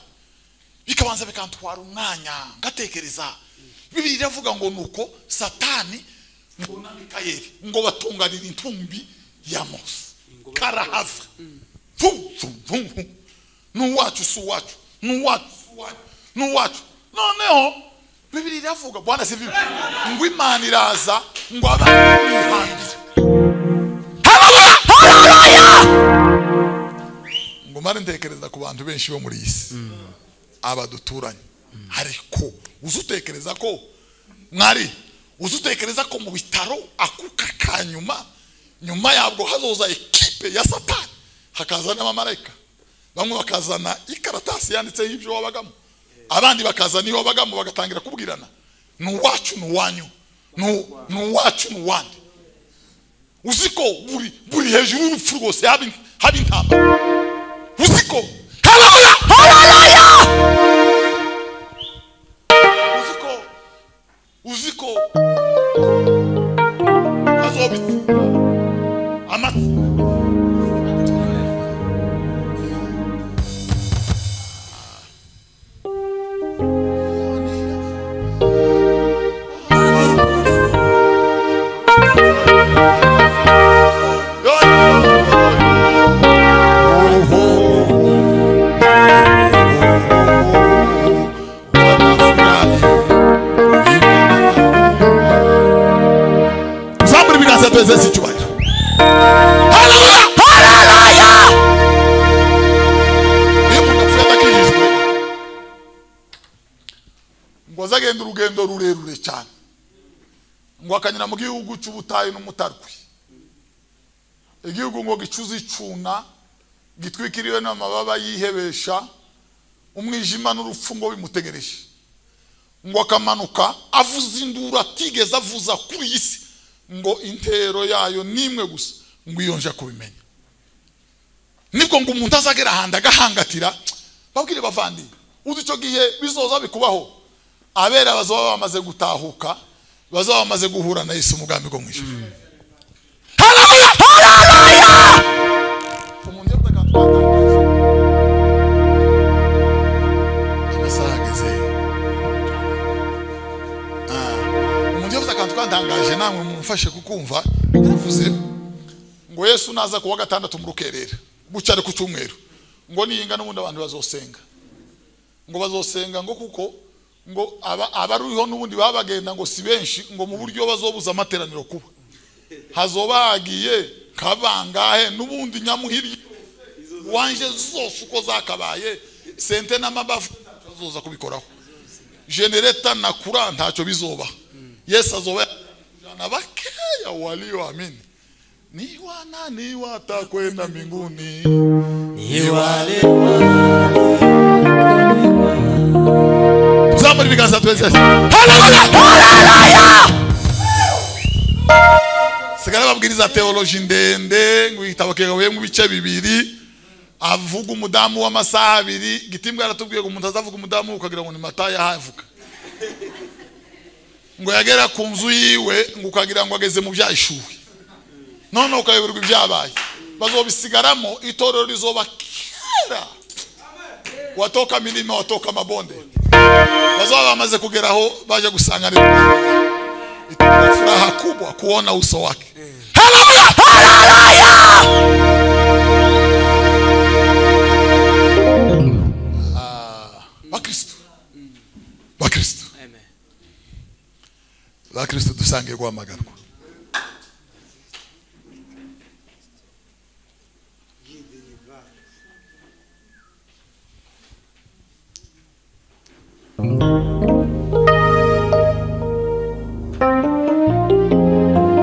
bikabanza bikantwara umwanya ngatekereza bibiri iravuga ngo nuko satani ngo na mikayeli ngo batunganira intumbi ya mose karahava Vum, vum, vum, vum. n'uwacu si uwacu n'uwacu si uwacu n'uwacu noneho bibiri iravuga bwana si bibi ngo imana iraza ngo abantu bihangira ngo mare ntekereza ku bantu benshi bo muri iyi si aba duturanye ariko uzi utekereza ko mwari uzi utekereza ko mu bitaro akuka ka nyuma nyuma yabwo hazoza ekipe ya satani hakaza n'abamarayika bamwe bakazana ikaratasi yanditseho ibyo wabagamo abandi bakazana iyo wabagamo bagatangira kubwirana ni uwacu ni uwanyu ni ni uwacu ni uwandi uzi ko buri buri hejuru y'urupfu rwose haba in- haba intambara uzi ko haleluya haleluya uzi ko uzi ko hazobitsinda amatsinda Zamuri biganza tuweze si cyubahiro. Haleluya! Haleluya! Iyo umuntu apfuye atakijijwe ngo aze agenda urugendo rurerure cyane ngo akanyura mu gihugu cy'ubutayu n'umutarwe igihugu ngo gicuze icuna gitwikiriwe n'amababa yihebesha umwijima n'urupfu ngo bimutegereje ngo akamanuka avuza induru atigeze avuza kuri iyi si ngo intero yayo n'imwe gusa ngo iyo nje kubimenya nibwo ngo umuntu azagera ahantu agahangatira babwire bavandi uzi icyo gihe bizoza bikubaho abera bazaba bamaze gutahuka bazaba bamaze guhura na yesu umugambi go mu ijuru Haleluya! Haleluya! umuntu yavuze akantu katangaje amasaha ageze umuntu yavuze akantu kantangaje namwe mumufashe kukumva yavuze ngo yesu naza kuwa gatandatu mu rukerera bucyari ku cyumweru ngo niyinga n'ubundi abantu bazosenga ngo bazosenga ngo kuko ngo aba- abaruriho n'ubundi baba bagenda ngo si benshi ngo mu buryo bazobuza amateraniro kuba hazoba hagiye kabangahe n'ubundi nyamuhirye wanje zose uko zakabaye sente n'amabavu azoza kubikoraho genereta na kura ntacyo bizoba yesu azoba na bakeya walioamini ni wanani watakwenda mbinguni Ni wale Somebody begins to say, Hallelujah! Hallelujah! sigara babwiriza teoloji ndende ngo igitabo kigabuyemo ibice bibiri avuga umudamu w'amasaha abiri gitimbwa aratubwiye ngo umuntu azavuga umudamu ukagira ngo ni matayo ahavuga ngo yagera ku nzu yiwe ngo ukagira ngo ageze mu byashuwe noneho ukayoberwa ibyabaye bazobisigaramo itorero rizoba kera watoka milima watoka mabonde bazaba bamaze kugeraho baje gusanganira itakuwa furaha kubwa kuona uso wake Haleluya! Haleluya! Ah, bakristo bakristo Amen. bakristo dusangiye guhamagarwa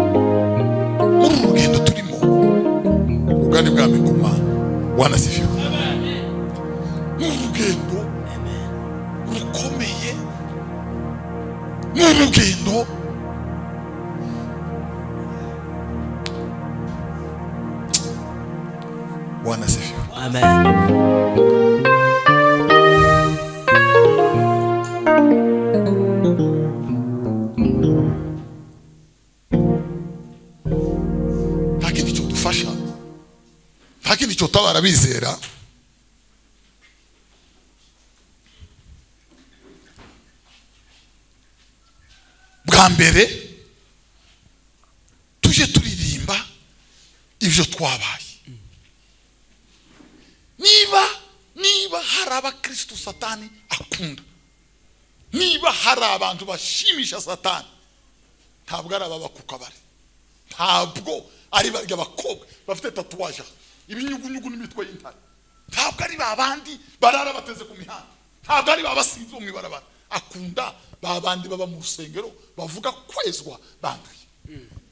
muri uru rugendo turimo ubwari bwa migoma wanasifiwe ni urugendo rukomeye ni urugendo wanasifiwe Amen. nta kindi cyodufasha nta kindi cyotabara abizera bwa mbere tujye turirimba ibyo twabaye niba niba hari abakristo satani akunda niba hari abantu bashimisha satani ntabwo ari ababa ku kabari ntabwo ari barya abakobwa bafite tatuwaje aha, ibinyugunyugu n'imitwe y'intare ntabwo ari ba bandi barara bateze ku mihanda ntabwo ari ba basinzi bo mu ibarabara akunda ba bandi baba mu rusengero bavuga kwezwa banduye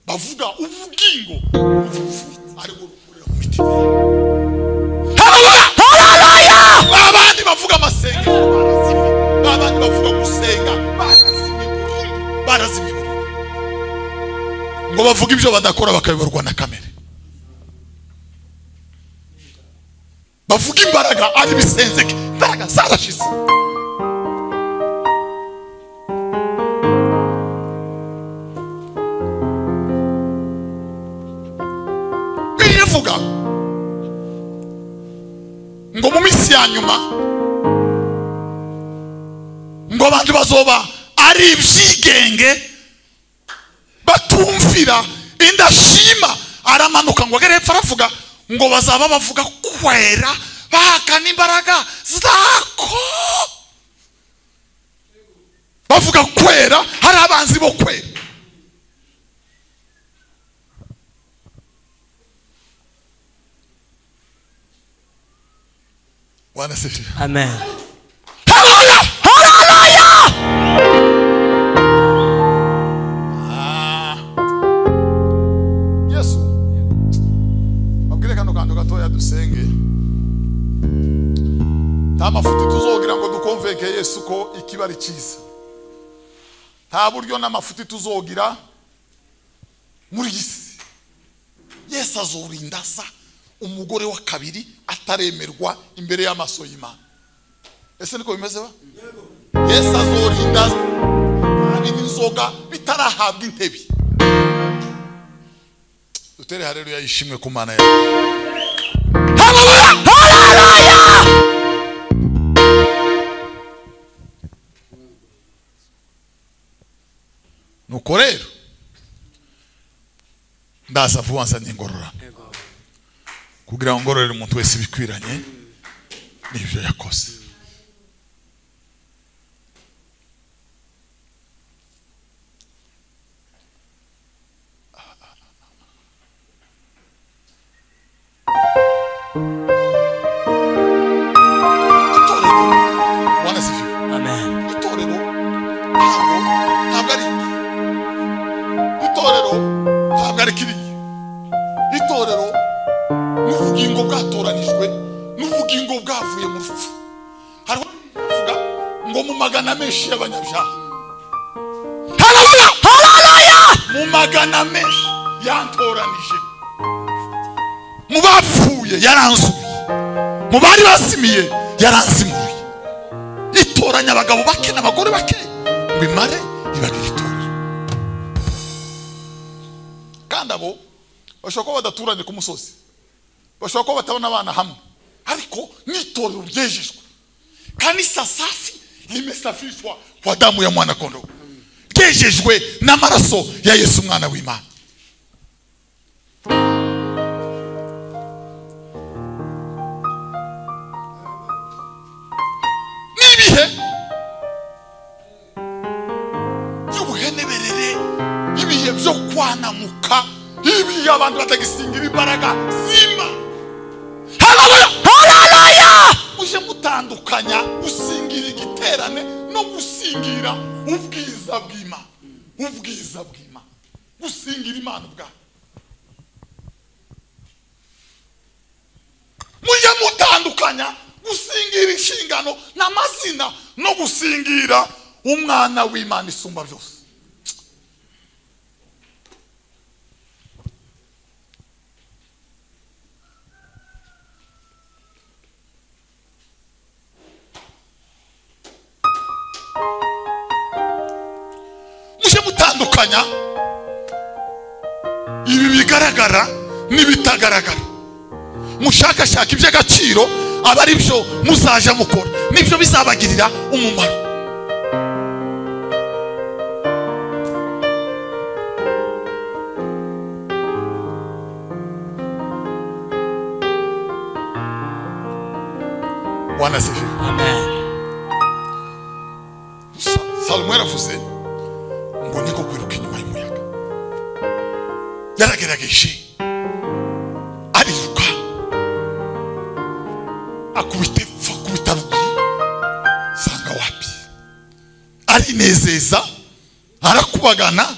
bavuga ubugingo bw'urupfu, aribwo rukorera mu mitima Haleluya! ba bandi bavuga amasengero barazimye ba bandi bavuga gusenga barazimye burundu barazimye burundu ngo bavuge ibyo badakora bakayoborwa na kamere bavuga imbaraga ari ibisenzeke imbaraga zarashize bibiliya ivuga ngo mu minsi ya nyuma ngo abantu bazoba ari ibyigenge batumvira indashima aramanuka ngo agere hepfo aravuga ngo bazaba bavuga kwera bahakana imbaraga zako bavuga kwera hari abanzi bo kwera wanasifira Amen. Haleluya! Haleluya! Ah. Yesu abwire kano kantu gatoya dusenge nta mafuti tuzogira ngo dukomveke yesu ko ikibari cyiza nta buryo n'amafuti tuzogira muri iyi si yesu azorinda asa umugore wa kabiri ataremerwa imbere y'amaso y'imana ese niko bimeze ba yesu azorinda hari n'inzoga bitarahabwa intebe dutere hareruya yishimwe ku mana yawe Haleluya! Haleluya! nuko rero ndaza vuba nsanye ngororano kugira ngo ngororere umuntu wese ibikwiranye n'ibyo yakoze itorero bwana sifiwe Amen. itorero ntabwo ntabwo ari itorero mu magana menshi y'abanyabyaha Hallelujah! Hallelujah! mu magana menshi yantoranije mu bapfuye yaranzuye mu bari bazimiye yaranzimuye itoranya abagabo bake n'abagore bake ngo imare ibagire itorero kandi abo bashobora kuba badaturanye ku musozi bashobora kuba batabona abana hamwe ariko n'itorero ryejejwe kanisa safi limesafishwa kwa damu ya mwana kondoo ryejejwe n'amaraso ya yesu umwana w'imana n'ibihe by'ubuheneberere ibihe byo kwanamuka ibihe abantu batagisingira imbaraga zima haleluya Hallelujah! muje mutandukanya gusingira igiterane no gusingira ubwiza bw'imana ubwiza bw'imana gusingira imana ubwayo mujye mutandukanya gusingira inshingano n'amazina no gusingira umwana w'imana isumba byose mujye mutandukanya ibi bigaragara n'ibitagaragara mushakashaka iby'agaciro aba ari byo muzajya mukora nibyo bizabagirira umumaro bwana sefiwe Amen. Sa- salomo yaravuze ngo niko kwiruka inyuma y'umuyaga yaragerageje ariruka akubita epfo akubita ruguru sanga wapi arinezeza arakubagana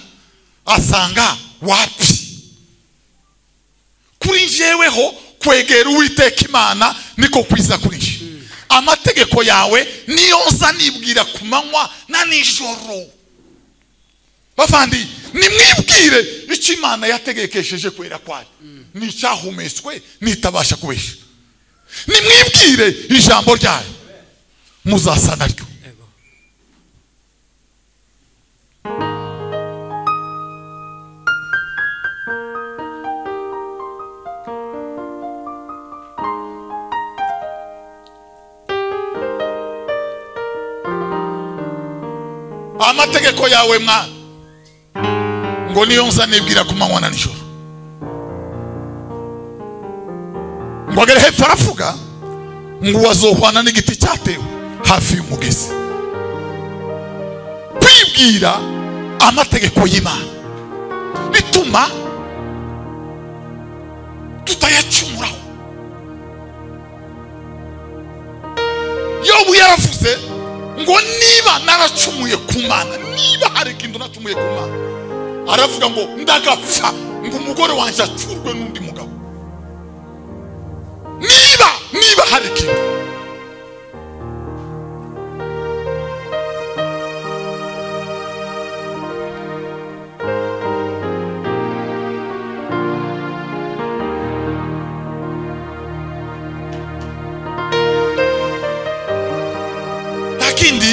asanga wapi kuri njyeweho kwegera uwiteka imana niko kwiza kuri njye amategeko yawe niyo nza nibwira ku manywa na nijoro bavandi nimwibwire icyo imana yategekesheje kwera kwayo ni icyahumetswe nitabasha kubesha nimwibwire ijambo ryayo muzasa naryo Ego. amategeko yawe mwana ngo niyo nza nibwira ku manywa na nijoro ngo agere hepfo aravuga ngo wazohwana n'igiti cyatewe hafi y'umugezi kwibwira amategeko y'imana bituma tutayacumuraho yobu yaravuze ngo niba naracumuye ku mana niba hari ikintu nacumuye ku mana aravuga ngo ndagapfa ngo umugore wanjye acurwe n'undi mugabo niba niba hari ikintu takindi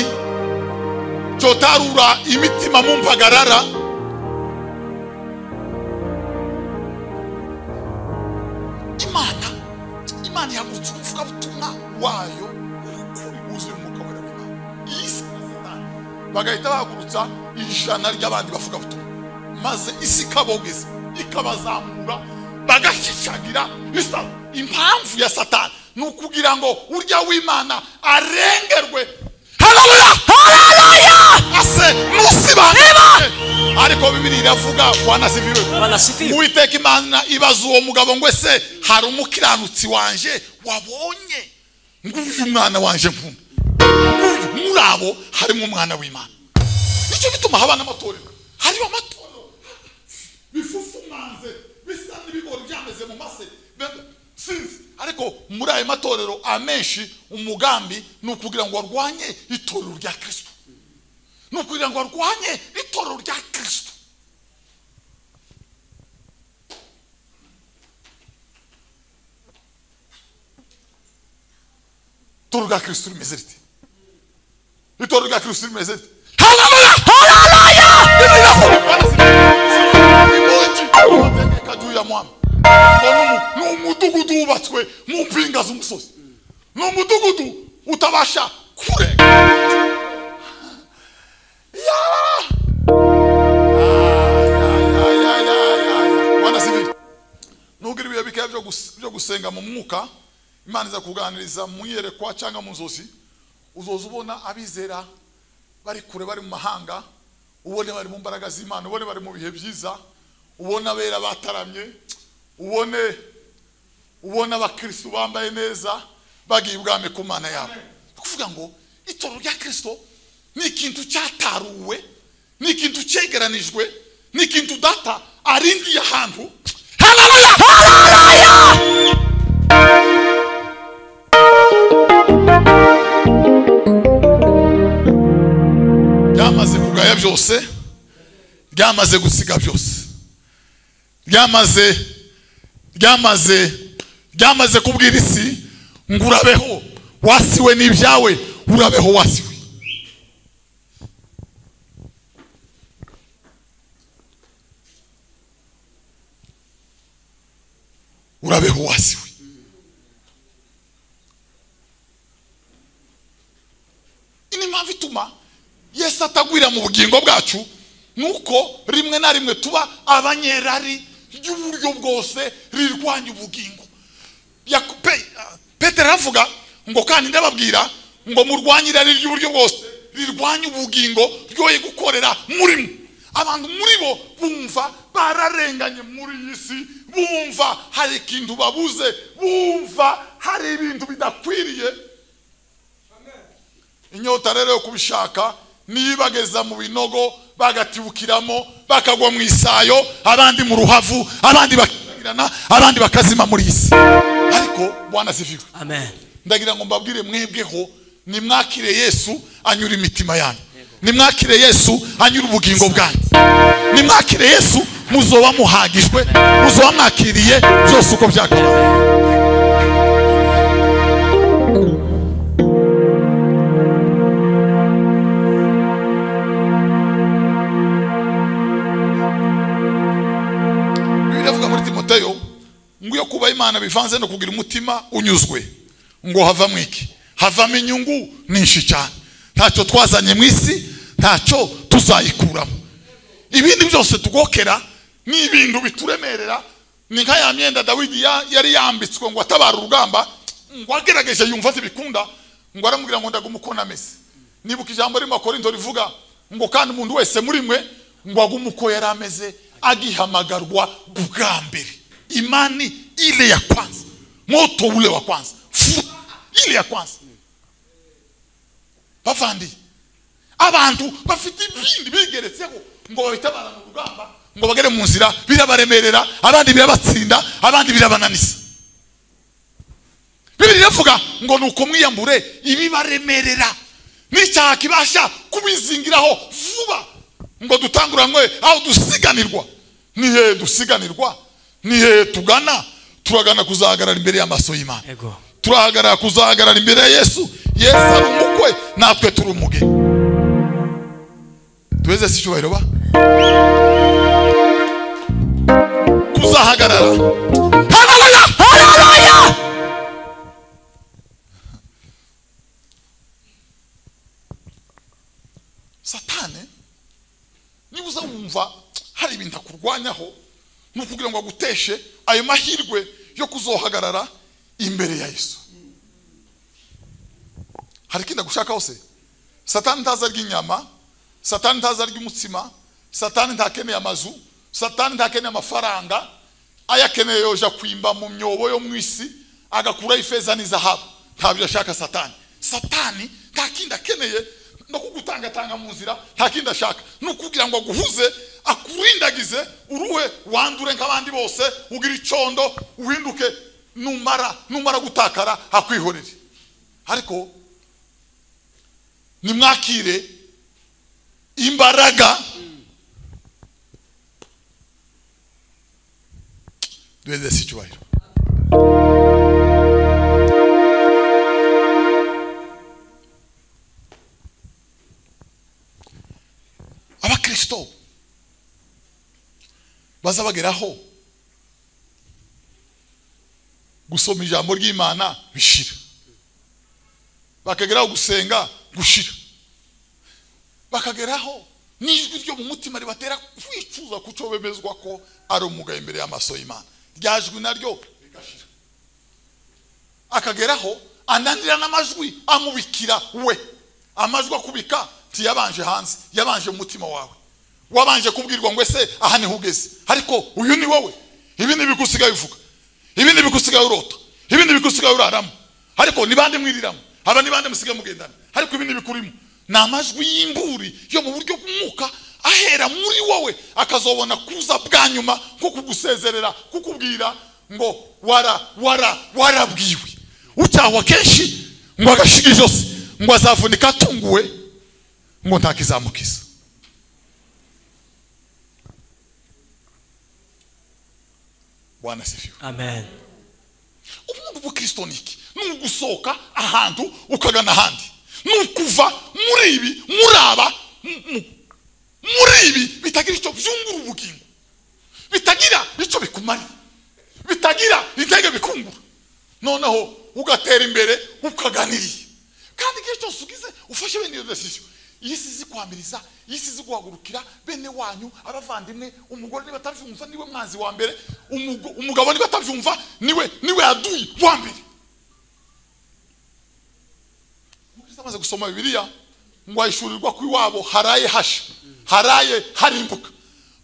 cyotarura imitima mu mpagarara imana imana ihagurutsa umuvugabutumwa wayo w'ukuri wuzuye umwuka wera w'imana iyi si na satani bagahita bahagurutsa ijana ry'abandi bavugabutumwa maze isi ikabogeza ikabazamura bagashishagira isa impamvu ya satani ni ukugira ngo urya w'imana arengerwe Hallelujah! Hallelujah! ase musibane ariko bibiri iravuga wanasibiwe Wanasifiwe. uwiteka imana ibaza uwo mugabo ngo ese hari umukiranutsi wanje wabonye nguyu mwana wanje nkunda Nguyu, muri abo harimo umwana w'imana nicyo gituma haba n'amatorero hariho amatorero bifufumanze bisa n'ibigori byameze mu mase Be- sinzi ariko muri ayo matorero amenshi umugambi ni ukugira ngo barwanye itorero rya kirisito ni ukugira ngo barwanye itorero rya kirisito itorero rya kirisito rimeze rite itorero rya kirisito rimeze rite haleluya haleluya imugi kajuya mwami ni umudugudu wubatswe mu mpinga z'umusozi ni umudugudu utabasha kurega Ya! Ya, ya, ya, ya, ya, ya. Mwana sivile. nugira ibihe bikeya byo gus- byo gusenga mu mwuka imana iza kuganiriza mu iyerekwa cyangwa mu nzozi uzoza ubona abizera bari kure bari mu mahanga ubone bari mu mbaraga z'imana ubone bari mu bihe byiza ubone abera bataramye ubone ubone abakristo bambaye neza bagiye ibwami ku mana yabo ni ukuvuga ngo itorero rya kirisito ni ikintu cyataruwe ni ikintu cyegeranijwe ni ikintu data arindiye ahantu haleluya haleluya ryamaze kugaya byose ryamaze gusiga byose ryamaze ryamaze ryamaze kubwira isi ngo urabeho wasiwe n'ibyawe urabeho wasiwe urabeho wasiwe iyi ni impamvu ituma yesu atagwira mu bugingo bwacu nuko rimwe na rimwe tuba abanyerari ry'uburyo bwose rirwanya ubugingo Yaku- Pe- ah, petero aravuga ngo kandi ndababwira ngo murwanye irari ry'uburyo bwose rirwanya ubugingo ryoye gukorera murimo abantu muri bo bumva bararenganye muri iyi si bumva hari ikintu babuze bumva hari ibintu bidakwiriye inyota rero yo kubishaka nibageza mu binogo bagatibukiramo bakagwa mu isayo abandi mu ruhavu abandi bakirana abandi bakazima muri iyi si ariko bwana ziviwe Amen. ndagira ngo mbabwire mwebweho nimwakire yesu anyura imitima yanyu nimwakire yesu anyura ubugingo bwanyu nimwakire yesu muzoba muhagijwe muzoba mwakiriye byose uko byakabaye bibiliya ivuga muri timoteyo ngo iyo kuba imana bivanze no kugira umutima unyuzwe ngo havamo iki havamo inyungu nyinshi cyane ntacyo twazanye mu isi ntacyo tuzayikuramo ibindi byose tugokera ni ibintu bituremerera ni nka ya myenda dawidi ya- yari yambitswe ngo atabara urugamba ngo agerageje yumva ntibikunda ngo aramubwira ngo ndagume uko nameze nibuka ijambo rimo korinto rivuga ngo kandi umuntu wese muri mwe ngo agume uko yari ameze agihamagarwa bwa mbere imani ile ya kwanza moto ule wa kwanza furaha ile ya kwanza bavandi abantu bafite ibindi bigeretseho ngo babitabara mu rugamba ngo bagere mu nzira birabaremerera abandi birabatsinda abandi birabananiza bibiri iravuga ngo nuko mwiyambure ibibaremerera n'icyaha kibasha kubizingiraho vuba ngo dutanguranwe aho dusiganirwa ni hehe dusiganirwa ni hehe tugana turagana kuzahagarara imbere y'amaso y'imana Ego. turahagarara kuzahagarara imbere ya yesu yesu ari umukwe natwe turi umugeni tuweze si icyubahiro ba kuzahagarara haleluya haleluya satani niba uza wumva hari ibintu akurwanyaho ni ukugira ngo aguteshe ayo mahirwe yo kuzohagarara imbere ya yesu hari ikindi agushaka hose satani ntazi arya inyama satani ntazi arya umutsima satani ntakeneye amazu satani ntakeneye amafaranga ayo akeneye yoja kwimba mu myobo yo mu isi agakuraho ifeza n'izahabu ntabyo ashaka satani satani nta kindi akeneye no kugutangatanga mu nzira nta kindi ashaka ni ukugira ngo aguhuze akurindagize uruhe wandure nk'abandi bose ugire icyondo uhinduke numara numara gutakara akwihorere ariko nimwakire imbaraga duhereze icyubahiro abakristo bazabageraho gusoma ijambo ry'imana bishira bakageraho gusenga gushira bakageraho n'ijwi ryo mu mutima ribatera kwicuza kuco bemezwa ko ari umugayo imbere y'amaso y'imana rya jwi naryo rigashira akageraho ananira n'amajwi amubikira we amajwi akubika ntiyabanje hanze yabanje mu mutima wawe wabanje kubwirwa ngo ese aha niho ugeze ariko uyu ni wowe ibi ni ibikusigaye uvuga ibi ni ibikusigaye urota ibi ni ibikusigaye uraramo ariko ni bande mwiriramo aba ni bande musigaye mugendana ariko ibi ni ibikurimo ni amajwi y'imburi yo mu buryo bw'umwuka ahera muri wowe akazobona kuza bwa nyuma nko kugusezerera kukubwira ngo wara wara warabwiwe ucyahwa kenshi ngo agashiga ijosi ngo azavunika atunguwe ngo ntakizamukiza bwana sifiwe Amen. ubundi ubukristo ni iki ni ugusohoka ahantu ukagana ahandi ni ukuva muri ibi muri aba mu- mu- muri ibi bitagira icyo byungura ubugingo bitagira icyo bikumara bitagira intege bikungura noneho ugatera imbere ukaganiriye kandi igihe cyose ugize ufashe bene iyo desisiyo iyi si izi kwamiriza iyi si izi guhagurukira bene wanyu abavandimwe umugore niba atabyumva niwe mwanzi wa mbere umugo- umugabo niba atabyumva niwe niwe yaduyi wa mbere umukristo amaze gusoma bibiliya ngo ahishurirwa ko iwabo haraye hasha haraye harimbuka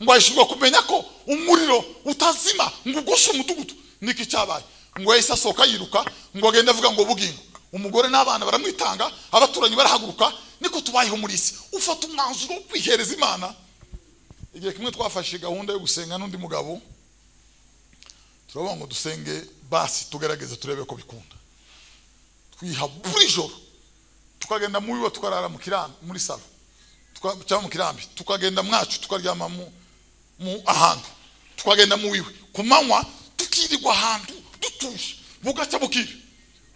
ngo ahishurirwa kumenya ko umuriro utazima ngo ugoshe umudugudu niko cyabaye ngo yahise asohoka yiruka ngo agende avuga ngo bugingo umugore n'abana baramwitanga abaturanyi barahaguruka niko tubayeho muri isi ufata umwanzuro wo kwihereza imana igihe kimwe twafashe gahunda yo gusenga n'undi mugabo turavuga ngo dusenge basi tugerageze turebe ko bikunda twiha buri joro tukagenda muri we tukarara mu kirambi muri salo Tuka- cyangwa mu kirambi tukagenda mwacu tukaryama mu mu ahantu tukagenda mu wiwe ku manywa tukirirwa ahantu dutuje bugacya bukira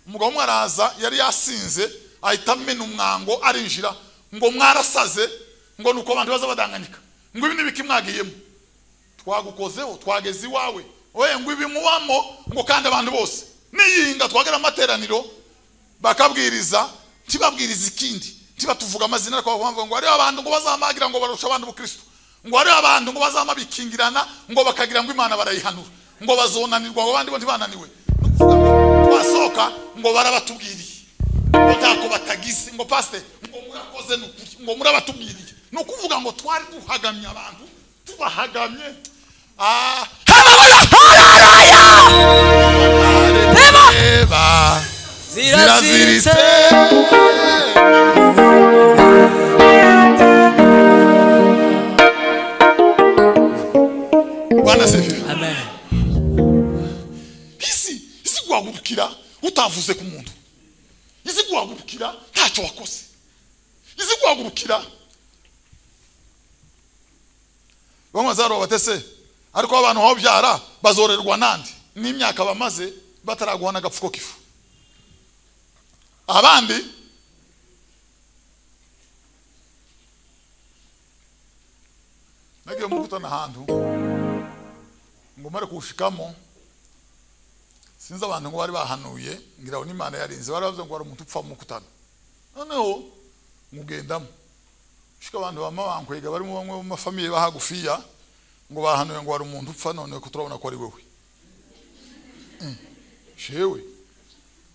umugabo umwe araza yari yasinze ahita amena umwango arinjira ngo mwarasaze ngo nuko abantu baza badanganyika ngo ibi nibiki mwagiyemo twagukozeho twageze iwawe oye ngo ibi mubamo ngo kandi abantu bose niyinga twagera amateraniro bakabwiriza ntibabwiriza ikindi ntibatuvuga amazina ariko bavuga ngo hariho abantu ngo bazamagira ngo barusha abandi ubukristo ngo hariho abantu ngo bazamabikingirana ngo bakagira ngo imana barayihanura ngo bazonanirwa ngo abandi bo ntibananiwe Ni ukuvuga ngo twasohoka ngo barabatubwiriye ngo ntako batagize ngo pasite ngo murakoze ni ukuri, ngo murabatubwiriye ni ukuvuga ngo twari duhagamye abantu tubahagamye ah, Hallelujah! Hallelujah! Eva. Ziraziritse. bwana sefiwe Amen. isi isi guhagurukira utavuze ku muntu izi guhagurukira ntacyo wakoze izi guhagurukira bamwe bazarura batese ariko abantu babyara bazorerwa nande n'imyaka bamaze bataraguhana agapfuko k'ifu abandi nagiye mu gutana ahantu ngo mare kuwushikamo sinzi abantu ngo bari bahanuye ngira ngo n'imana yarinze bari bavuze ngo hari umuntu upfa mu kutana noneho mugendamo shika abantu bama bankwega barimo bamwe mu mafamiye bahagufiya ngo bahanuye ngo hari umuntu upfa none ko turabona ko ari wowe Mm. shewe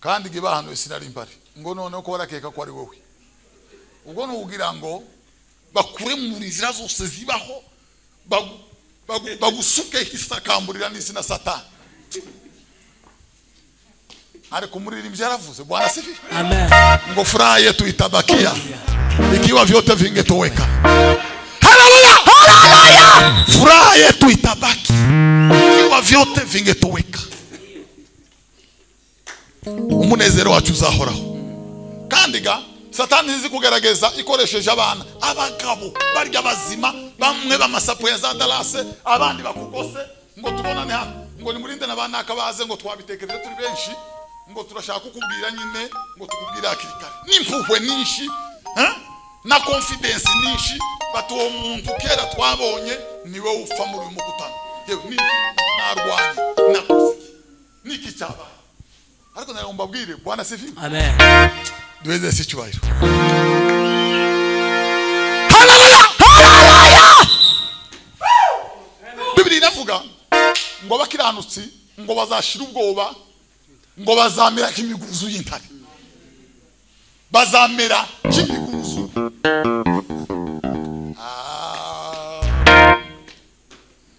kandi igihe bahanuye sinari mpari ngo noneho ko barakeka ko ari wowe ubwo ni ukugira ngo bakure mu nzira zose zibaho bagu- bagu- bagusuke isakamburira n'isi na satani ariko umuririmbyi yaravuze bwana sifi Amen. ngo furaha yetu itabakia ikiwa vyote vingetoweka Hallelujah! Hallelujah! furaha yetu itabaki ikiwa vyote vingetoweka umunezero wacu uzahoraho kandi ga satani izi kugerageza ikoresheje abana abagabo barya bazima bamwe bamasapu ya za darase abandi bakugose ngo tubonane hano ngo nimurinde n'abanaka baze ngo twabitekereje turi benshi ngo turashaka kukubwira nyine ngo tukubwire hakiri kare n'impuhwe nyinshi eh? na konfidensi nyinshi bati uwo muntu kera twabonye niwe upfa muri uyu mukutano yewe ni narwanye nakoze iki? ni iki cyabaye ariko nawe mbabwire bwana sivi Amen. duheze si icyubahiro haleluya haleluya bibiri inavuga ngo abakiranutsi ngo bazashira ubwoba ngo bazamera nk'imiguruzu y'intare bazamera nk'imiguruzu Ah.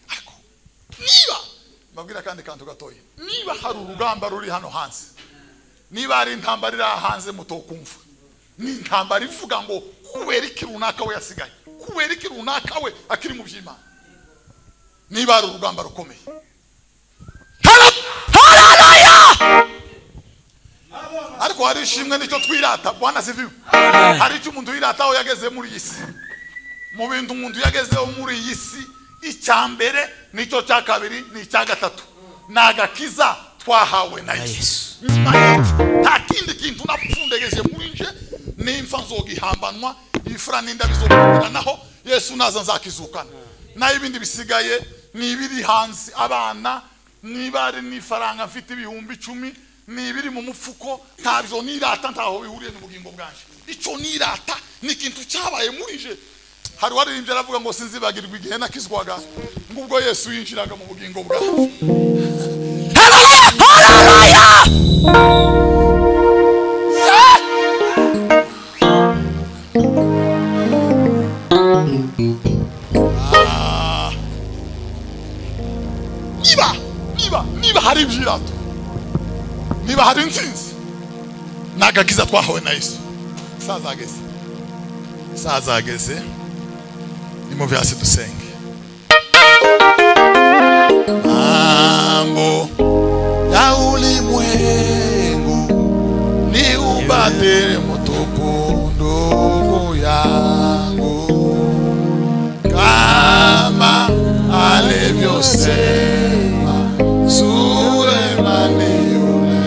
Ariko niba mbabwira kandi kantu gatoya niba hari urugamba ruri hano hanze niba hari intambara iri aha hanze mutokumva ni intambara ivuga ngo kubera iki runaka we yasigaye kubera iki runaka we akiri mu by'imana niba hari urugamba rukomeye haleluya ariko hari ishimwe nicyo twirata bwana sivi hari icyo umuntu yirataho yageze muri iyi si mu bintu umuntu yagezeho muri iyi si icya mbere nicyo cya kabiri ni icya gatatu ni agakiza twahawe na yesu nyuma y'iki nta kindi kintu napfundegeje muri nje nimfa nzogihambanwa ibifura n'inda bizokuranaho yesu naza nzakizukana naho ibindi bisigaye ni ibiri hanze abana niba ari n'ifaranga mfite ibihumbi icumi ni ibiri mu mufuko ntabyo nirata ntaho bihuriye n'ubugingo bwanjye icyo nirata ni ikintu cyabaye muri nje hari uwaririmbye aravuga ngo sinzibagirwa igihe nakizwaga ngubwo yesu yinjiraga mu bugingo bwawe haleluya haleluya niba niba niba hari ibyirato niba hari insinzi ni agakiza twahawe na yesu sazageze sazageze nimuve hasi dusenge mambo ya ulimwengu ni ubadere mutukundo yangu kama alivyosema Sulemani yule.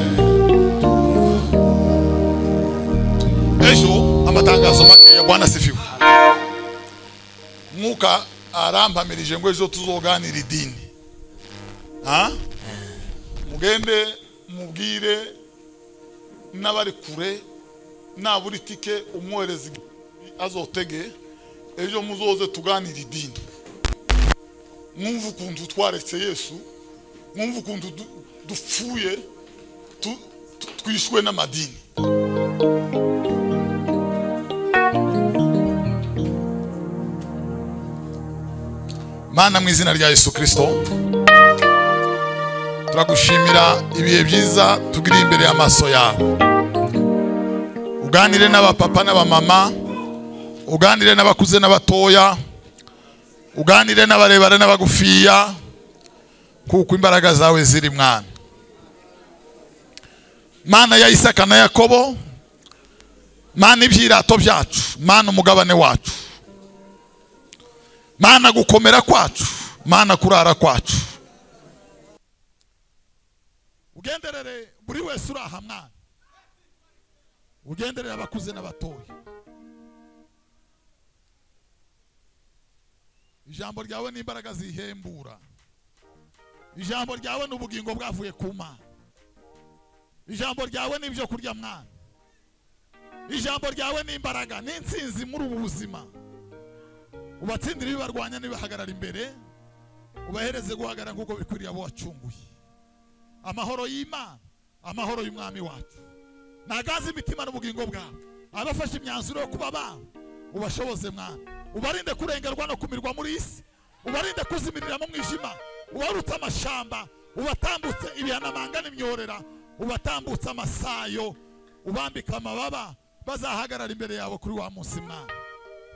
Ejo amatangazo makeya Bwana sifiwe. Mwuka arampamirije ngo ejo tuzoganira idini. Ha? Mugende mubwire n'abari kure nabura itike umwohereza azotege ejo muzoze tuganire idini mwumva ukuntu twaretse yesu mwumva ukuntu du- dupfuye tu- tu- twishwe n'amadini mana mu izina rya yesu kirisito turagushimira ibihe byiza tugiriye imbere y'amaso yawe uganire n'abapapa n'abamama uganire n'abakuze n'abatoya uganire n'abarebare n'abagufiya kuko imbaraga zawe ziri mwana mana ya isaka na yakobo mana ibyirato byacu mana umugabane wacu mana gukomera kwacu mana kurara kwacu ugenderere buri wese uri aha mwana ugenderere abakuze n'abatoya ijambo ryawe ni imbaraga zihembura ijambo ryawe ni ubugingo bwavuye ku mana ijambo ryawe ni ibyo kurya mwana ijambo ryawe ni imbaraga ni insinzi muri ubu buzima ubatsindire ibibarwanya n'ibihagarara imbere ubahereze guhagarara nk'uko bikwiriye abo wacunguye amahoro y'imana amahoro y'umwami wacu nagaze imitima n'ubugingo bwawe abafashe imyanzuro yo kuba bawe ubashoboze mwana ubarinde kurengerwa no kumirwa muri iyi si ubarinde kuzimirira mu mwijima ubarutse amashamba ubatambutse ibihanamanga n'imyorera ubatambutse amasayo ubambika amababa bazahagarara imbere yawe kuri wa munsi mwana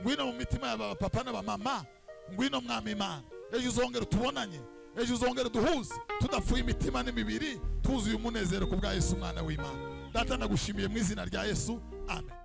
ngwino mu mitima y'aba papa n'abamama ngwino mwami imana ejo uzongera utubonanye ejo uzongere duhuze tudafuye imitima n'imibiri tuzuye umunezero ku bwa yesu umwana w'imana data nagushimiye mu izina rya yesu amen